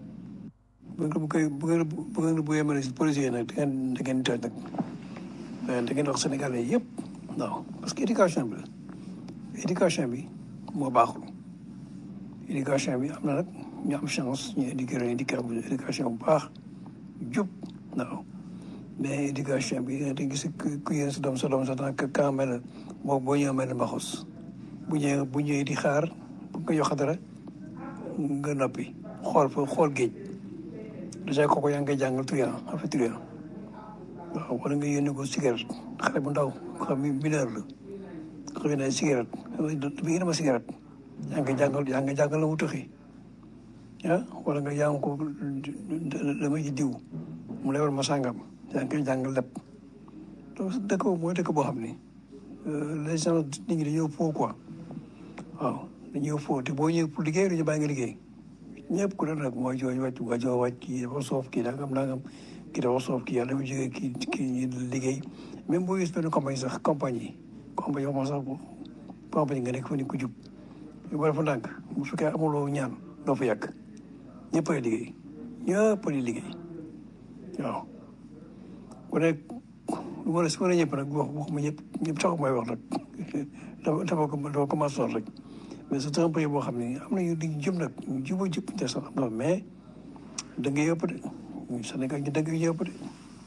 bu ngeen bu koy bu ngeen bu ngeen bu yemale si policiers yi nag da ngeen da ngeen toj nag da ngeen wax Sénégalais yëpp waaw parce que éducation bi la éducation bi moo baaxul éducation bi am na nag ñu am chance ñu éduquer leen éducation bu baax jub waaw mais éducation bi da ngay gis ku yéen sa doom sa doom sa temps que quand mel boo boo ñëwee mel mbaxus bu ñëwee bu ñëwee di xaar bu nga jox dara nga noppi xool fa xool géej dèjà kooku yaa ngi koy jàngal truand affaire truand waaw wala nga yónni ko cigarette xale bu ndaw xam ni mineur la xëy na cigarette bi yéen ma cigarette yaa ngi koy jàngal yaa ngi koy jàngal la mu tuxi ah wala nga yaa ngi ko dama ji diw mu lewal ma sàngam yaa ngi koy jàngal lépp donc dëkk boobu mooy dëkk boo xam ni les gens nit ñi dañoo foo quoi waaw dañoo foo te boo ñëwee pour liggéey dañu bàyyi nga liggéey ñëpp ku ne nag mooy jooju wàcc waa joo wàcc kii dafa soof kii nangam nangam kii dafa soof kii yàlla dafa jógee kii kii ñu liggéey même boo gis benn compagnie sax compagnie yi compagnie wax sax compagnie nga nekk fa ni ku jub yu bari fa ndànk bu fekkee amuloo ñaan doo fa yàgg ñëpp ay liggéey ñëpp ay liggéey waaw ku nekk lu ma la su ma la ñëpp nag wax waxuma ñëpp ñëpp sax mooy wax nag dafa dafa dafa commencé rek mais c'est un pays boo xam ne am na yu di jëm nag ñu juba jub te sax am na mais da nga yëpp de Sénégal ñu da nga yëpp de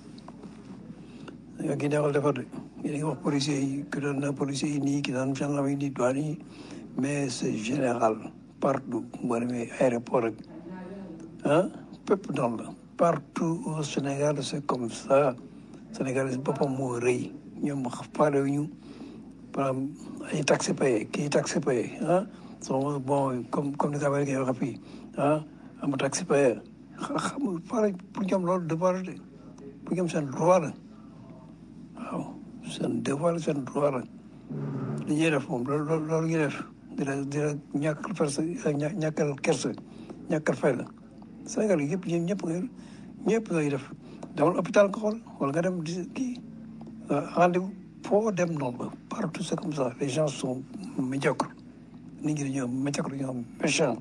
Sénégal gi neexal defar de yéen a ngi wax policiers yi ki doon na policiers yi nii ki doon gendarme yi nii douane yi mais c'est général partout boo demee aéroport rek ah fépp noonu la partout au Sénégal c'est comme ça Sénégal boppam moo rëy ñoom faale wu ñu par exemple ay taxes payées kii taxes payées ah so bon comme comme ni ko amee waxee fii ah am taxes payées xam pare pour ñoom loolu devoir de pour ñoom seen droit la waaw seen devoir la seen droit la li ñuy def moom loolu loolu ñuy def dina dina ñàkkal fersa ñàkkal kersa ñàkkal fay la Sénégal yëpp ñëpp ñëpp nga ñëpp ngay def demal hôpital nga xool wala nga dem di kii rendez-vous foo dem noonu la partout c'est comme ça les gens sont médiocres nit ñi dañoo médiocre dañoo méchant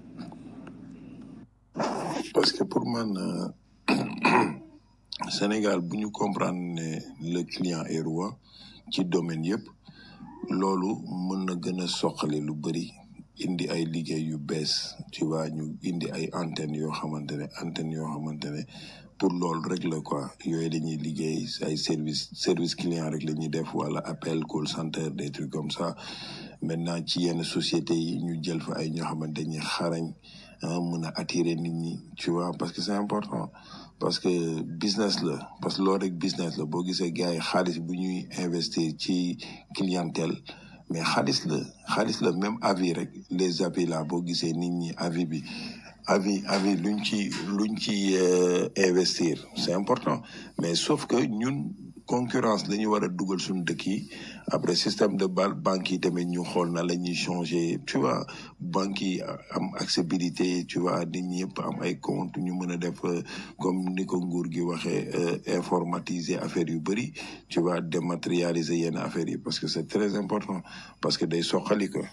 parce que pour man Sénégal bu ñu comprendre ne le client est roi ci domaine yëpp loolu mën na gën a soqali lu bëri indi ay liggéey yu bees tu vois ñu indi ay antennes yoo xamante ne antennes yoo xamante ne pour loolu rek la quoi yooyu dañuy liggéey ay service service client rek la ñuy def wala appel call center des trucs comme ça maintenant ci yenn sociétés yi ñu jël fa ay ñoo xamante ni xarañ ah mën a attirer nit ñi tu vois parce que c'est important parce que business la parce que loolu rek business la boo gisee gars yi xaalis bu ñuy investir ci clientèle mais xaalis la xaalis la même avis rek les avis là boo gisee nit ñi avis bi avis avis luñ ci luñ ci euh, investir c'est important mais sauf que ñun concurrence la ñu war a dugal suñu dëkk yi après système de bal banque yi tamit ñu xool na la ñuy changer tu vois banque yi am accessibilité tu vois nit ñi yëpp am ay compte ñu mën a def euh, comme ni ko nguur gi waxee euh, informatiser affaire yu bëri tu vois dématérialiser yenn affaires yi parce que c'est très important parce que day soqali ko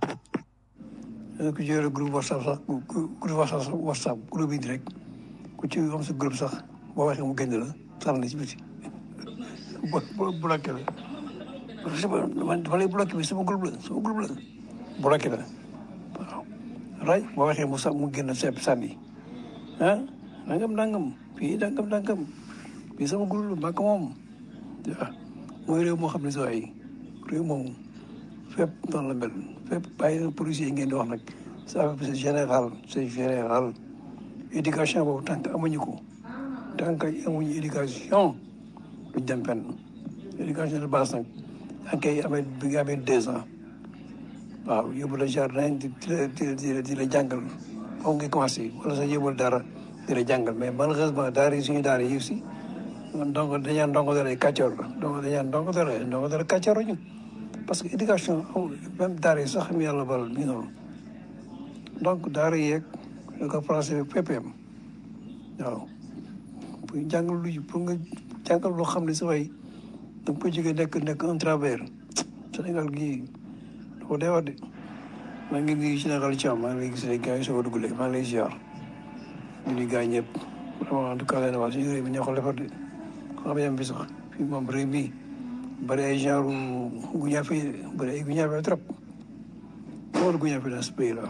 ku ci yore groupe whatsapp sax ku ku- groupe whatsapp whatsapp groupe yi rek ku ci am sa groupe sax boo waxee mu génn la sànni ci biti bo bo bloqué la parce que man dama lay bloqué bi sama groupe la sama groupe la bloqué la waaw ray boo waxee mu sa mu génn sepp sànni ah nangam nangam fii nangam nangam fii sama groupe la maa ko moom waaw mooy réew moo xam ne saa yi réew moom fépp noonu la mel fépp bàyyi na policiers yi ngeen di wax nag ça c'est général c'est général éducation boobu tant que amuñu ko tant que amuñu éducation duñ dem fenn éducation de base nag tant que amee bi nga amee deux ans waaw yóbbu la jardin di di la di di la di la jàngal foofu nga commencé wala sax yóbbul dara di la jàngal mais malheureusement daara yi suñu daara yi aussi ndongo dañaa ndongo dara kàccoor la ndongo dañaa ndongo dara ndongo dara kàccoor ñu parce que éducation amul même daara yi sax xam yàlla baral mi noonu donc daara yeeg da ko français PPM waaw pour jàngal lu pour nga jàngal loo xam ne sa way da nga koy jógee nekk nekk un travers Sénégal gii dafa dee wax de maa ngi nuyu Sénégal Thiam maa ngi lay gis ne gars yi soo ko dugalee maa ngi lay ziar ñu nuyu gars ñëpp vraiment en tout cas leen waa suñu réew mi ñoo ko defar de xam nga bi sax fii moom réew mi bari ay genre guñaafe bari ay guñaafe trop loolu guñaafe dans ce pays là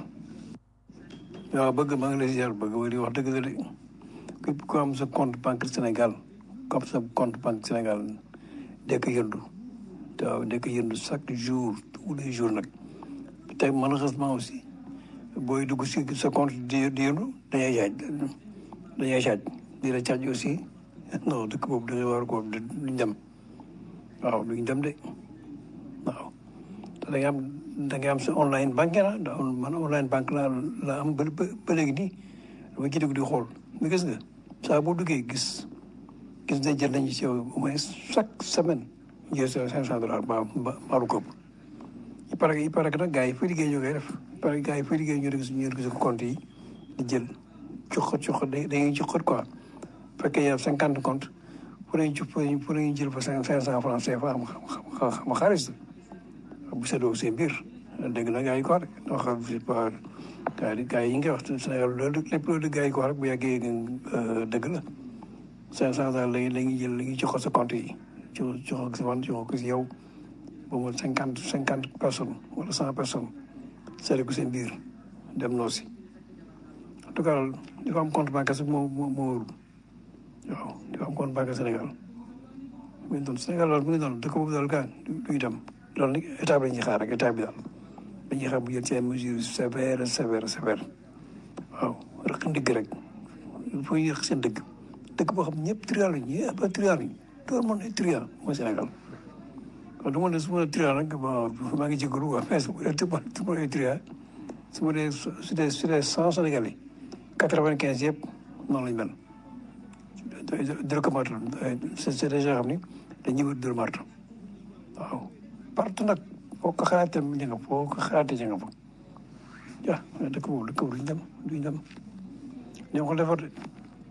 waaw bëgg maa ngi lay ziar bëgg wari wax dëgg la de képp ku am sa compte banque Sénégal ku am sa compte banque Sénégal dekk yëndu te waaw dekk yëndu chaque jour tous les jours nag te malheureusement aussi booy dugg si sa compte di di yëndu dañuy jaaj dañuy jaaj di la caaj aussi non dëkk boobu da ngay war ko duñ dem waaw duñ dem de waaw te da nga am da nga am sa online banque la da man online banque la la am ba ba ba léegi nii dama ci dugg di xool mais gis nga saa boo duggee gis gis ne jël nañu ci yow au moins chaque semaine jël sa cinq cent dollars ba ba baalu ko il paraît que il paraît que nag gars yi fa liggéey ñoo koy def il paraît que gars yi fa liggéey ñoo gis ñoo gis ko compte yi di jël coxat coxat da dañuy coxat quoi bu fekkee yow cinquante compte fu nañ ci fu nañ jël fa cinq cinq cent francs CFA xam xam xam xaalis bu seddoo seen biir dégg na gars yi ko wax de ndax je sais pas gars yi gars yi nga wax Sénégal loolu lépp loolu gars yi ko wax rek bu yàggee dëgg la cinq cent daal la la ñuy jël la ñuy jox sa compte yi jox jox ko si man jox ko si yow ba mu cinquante cinquante personnes wala cent personnes seetlu ko seen biir dem noo si en tout cas di ko am compte bancaire sax moo moo moo wóorul waaw di ko am compte bancaire Sénégal mu ngi doon Sénégal daal mu ngi doon dëkk boobu daal gaañ du ñu dem loolu nag état bi la ñuy xaar rek état bi daal dañuy xaar bu jël ci ay mesures sévères sévères sévères waaw rek ndigg rek il faut ñu rek seen dëgg dëkk boo xam ñëpp trial lañ ñëpp ba trial lañ tout le monde est trial mooy Sénégal kon du ma ne su ma nee trial nag bon maa ngi jégalu quoi mais su ma nee tout le monde est trial su ma nee su dee su dee cent Sénégalais quatre-vingt-quinze yëpp noonu lañ mel dëgg ko marto c'est des gens xam ni dañuy wër dër marto waaw partout nag foo ko xalaatee ñu nga foo ko xalaatee ñu nga fa ja dëkk boobu dëkk boobu duñ dem duñ dem ñoo ko defar de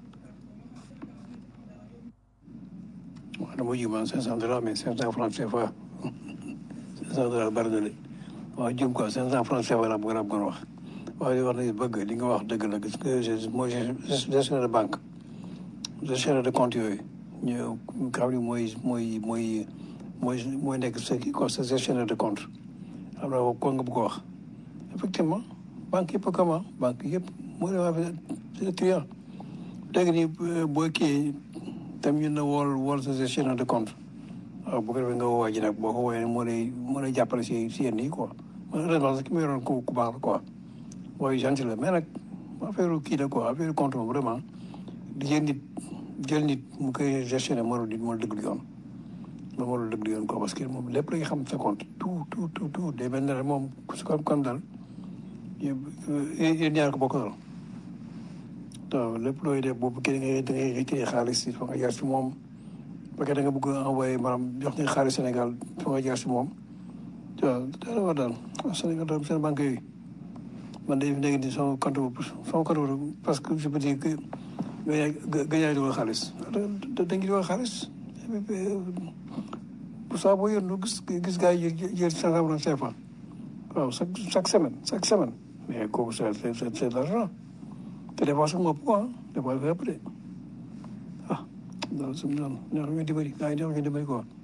waaw dama ji man cinq cent dollars mais cinq cent francs CFA cinq cent dollars bari na de waaw jëm quoi cinq cent francs CFA la bëgg naa bëggoon wax waaw li wax na bëgg li nga wax dëgg la gis nga mooy gestionnaire de banque gestionnaire de compte yooyu ñu xam ni mooy mooy mooy mooy mooy nekk sa kii quoi sa gestionnaire de compte xam naa ko nga bëgg ko wax effectivement banque yëpp comment banque yëpp moo leen wax c'est client léegi nii boo kii tam ñu ne wool wool sa gestionnaire de compte waaw bu ko defee nga woo waa ji nag boo ko woowee moo lay moo lay jàppale si si yenn yi quoi heureusement sax ki ma yoroon ku ku baax la quoi mooy gentil la mais nag affaire kii la quoi affaire compte moom vraiment di jël nit jël nit mu koy gestionné moo di moo dëgg lu yoon moom moo dëgg lu yoon quoi parce que moom lépp la nga xam sa compte tout tout tout tout day mel ne rek moom su ko kon daal yéen ñaar ko bokk daal waaw lépp looy def boobu kii da ngay da ngay retiré xaalis il faut nga jaar si moom parce que da nga bëgg a envoyé maanaam jox ñu xaalis Sénégal il faut nga jaar si moom waaw daal war daal Sénégal daal seen banque yooyu man de léegi nii sama compte boobu sama compte boobu parce que je peux dire que gañaay dugal xaalis dañ dugal xaalis pour ça boo yónnu gis gis gars yi jël cinq cent francs CFA waaw chaque chaque semaine chaque semaine mais kooku c'est c'est c'est de l'argent te des fois sax mu ëpp quoi des fois dafa ëpp de ah daal su ñu doon ñoo xam ne dimbali gars yi ñoo xam ne dimbali quoi